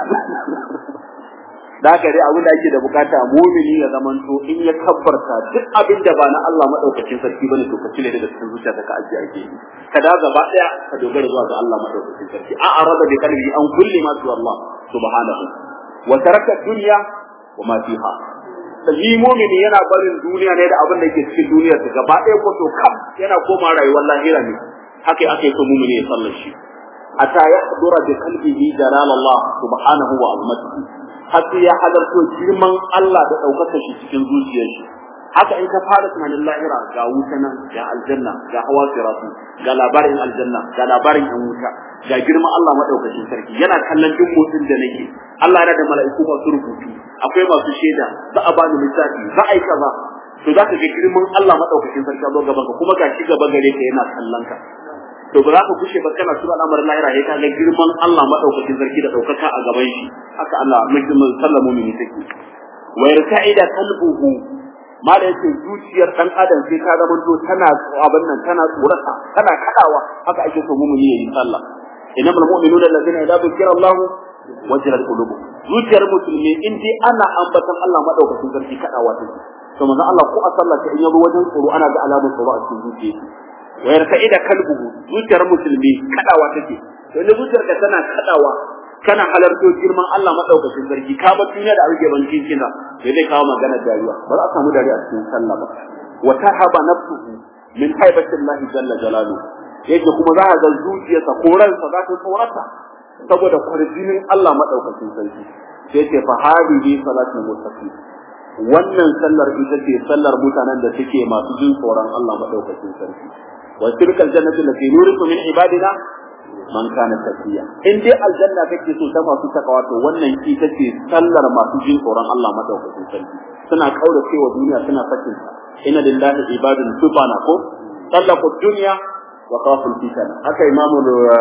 da haka dai abin da ake da bukata mumini ya zaman to in ya kabbarta duk abin da ba na Allah madaukakin sarki bane to ka cire daga cikin zuciya ka ajiye ake ka da gaba daya ka dogara zuwa ga Allah madaukakin sarki a arada bi qalbi an kulli ma tu Allah subhanahu wa taraka dunya wa ma fiha sai mumini yana barin duniya ne da abin da yake cikin duniyar ta gaba daya ko to kam yana koma rayuwar lahira ne haka ake so mumini ya sallar shi hatta yahdura bi qalbihi jalal Allah subhanahu wa azmatihi har sai ya halarto girman Allah da ɗaukaka shi cikin zuciyar shi haka in ka fara tunanin lahira ga wuta nan ga aljanna ga hawa siratu ga labarin aljanna ga labarin yan wuta ga girman Allah madaukakin sarki yana kallon duk motsin da nake Allah yana da mala'iku masu rubutu akwai masu shaida za a bani lissafi za a yi kaza to za ka ga girman Allah madaukakin sarki a zo gaban ka kuma ga shi gaba gare ka yana kallon ka to ba za ka kushe ba kana tura al'amarin lahira sai ka ga girman Allah madaukakin sarki da daukaka a gaban shi haka Allah mutum sallah mu'mini take wa yarka'ida qalbuhu mala yace zuciyar dan adam sai ka zama to tana abin nan tana tsorata tana kadawa haka ake so mu'mini yayi sallah innamal mu'minuna allazina idza dhukira Allah wajilat qulubuhum zuciyar musulmi in dai ana ambatan Allah madaukakin sarki kadawa take to manzo Allah ko a sallah ta in yabo wajen tsoro ana ga alamun tsoro a cikin zuciyarsa wayar ka'ida kalbuhu zuciyar musulmi kadawa take to inda zuciyar ka tana kadawa kana halarto girman Allah madaukakin sarki ka ba duniya da arge ban kina sai dai kawo magana dariya ba za a samu dariya a cikin sallah ba wa tahaba nafsuhu min haibati Allah jalla jalalu yake kuma za ka ga zuciyarsa ko ransa za ta tsorata saboda kwarjinin Allah madaukakin sarki sai ce fa hadihi salatul mustaqim wannan sallar ita ce sallar mutanen da suke masu jin tsoron Allah madaukakin sarki وتلك الجنة التي نورث من عبادنا man kana tafiya in dai aljanna kake so ta masu takawa to wannan ita ce sallar masu jin tsoron Allah madaukakin sarki suna kaura cewa duniya suna sakin sa inna lillahi ibadun subhana ko sallaqu dunya wa qaful fitana haka imamu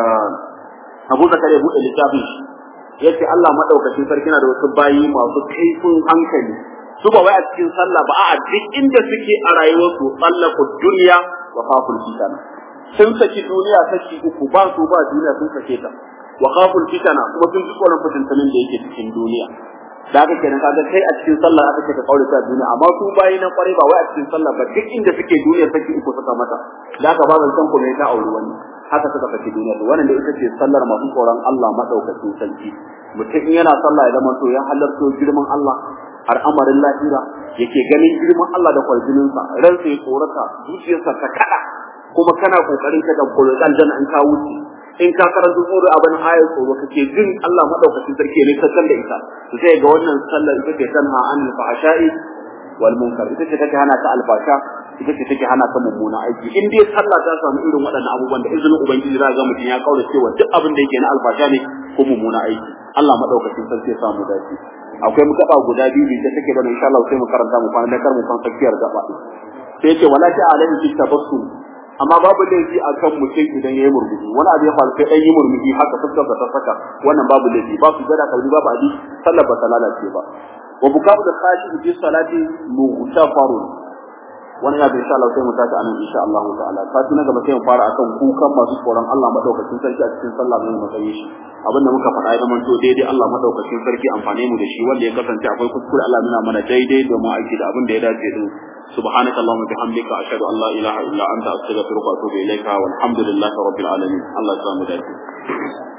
Abu Zakar ya bude littafin shi yace Allah madaukakin sarki na da wasu bayi masu kaifin hankali su ba wai a cikin sallah ba a duk inda suke a rayuwarsu sallaqu dunya wa qaful fitana sun saki duniya saki uku ba su ba duniya sun sake ta wa qaful fitana kuma sun ji tsoron fitintunin da yake cikin duniya da haka kenan kaga kai a cikin sallah aka ce ka kaure ta duniya amma su bayi na kware ba wai a cikin sallah ba duk inda suke duniya saki uku suka mata da haka ba zan san kuma ta auri wani haka suka saki duniya to wannan da ita ce sallar masu tsoron Allah madaukakin sarki mutum in yana sallah ya zama to ya halarto girman Allah har amarin lahira yake ganin girman Allah da kwarjininsa ransa ya tsorata zuciyarsa ta kada kuma kana kokarin ka dauko aljanna in ka wuce in ka karanta tsoro abin ayar tsoro kake jin Allah madaukakin sarki ne ka da ita to sai ga wannan sallar ita ce tanha an fahsha'i wal munkar ita ce take hana ta alfasha ita ce take hana ta mummuna aiki in dai sallah ta samu irin waɗannan abubuwan da izinin ubangiji za ga mutum ya kaura cewa duk abin da yake na alfasha ne ko mummuna aiki Allah madaukakin sarki ya samu dace akwai mu gaba guda biyu da take da insha Allah sai mu karanta mu kwana da kar mu kan tsakiyar gaba sai ce wala ta alaihi fi tabassum amma babu laifi a kan mutum idan ya yi murmushi wani abu ya faru sai ɗan yi murmushi haka fuskar ta saka wannan babu laifi ba su gada kalbi babu adi sallar ba ta lalace ba wa bukatu da kashi fi salati mughtafarun wani ya insha Allah sai mu tashi anan insha Allah ta'ala sati na gaba sai mu fara akan kukan masu tsoron Allah madaukakin sarki a cikin sallah mai matsayi shi abinda muka faɗa ya zamanto daidai Allah madaukakin sarki amfane mu da shi wanda ya kasance akwai kuskure Allah nuna mana daidai domin aiki da abin da ya dace din سبحانك اللهم وبحمدك أشهد أن لا إله إلا أنت أستغفرك وأتوب إليك والحمد لله رب العالمين الله يسلمك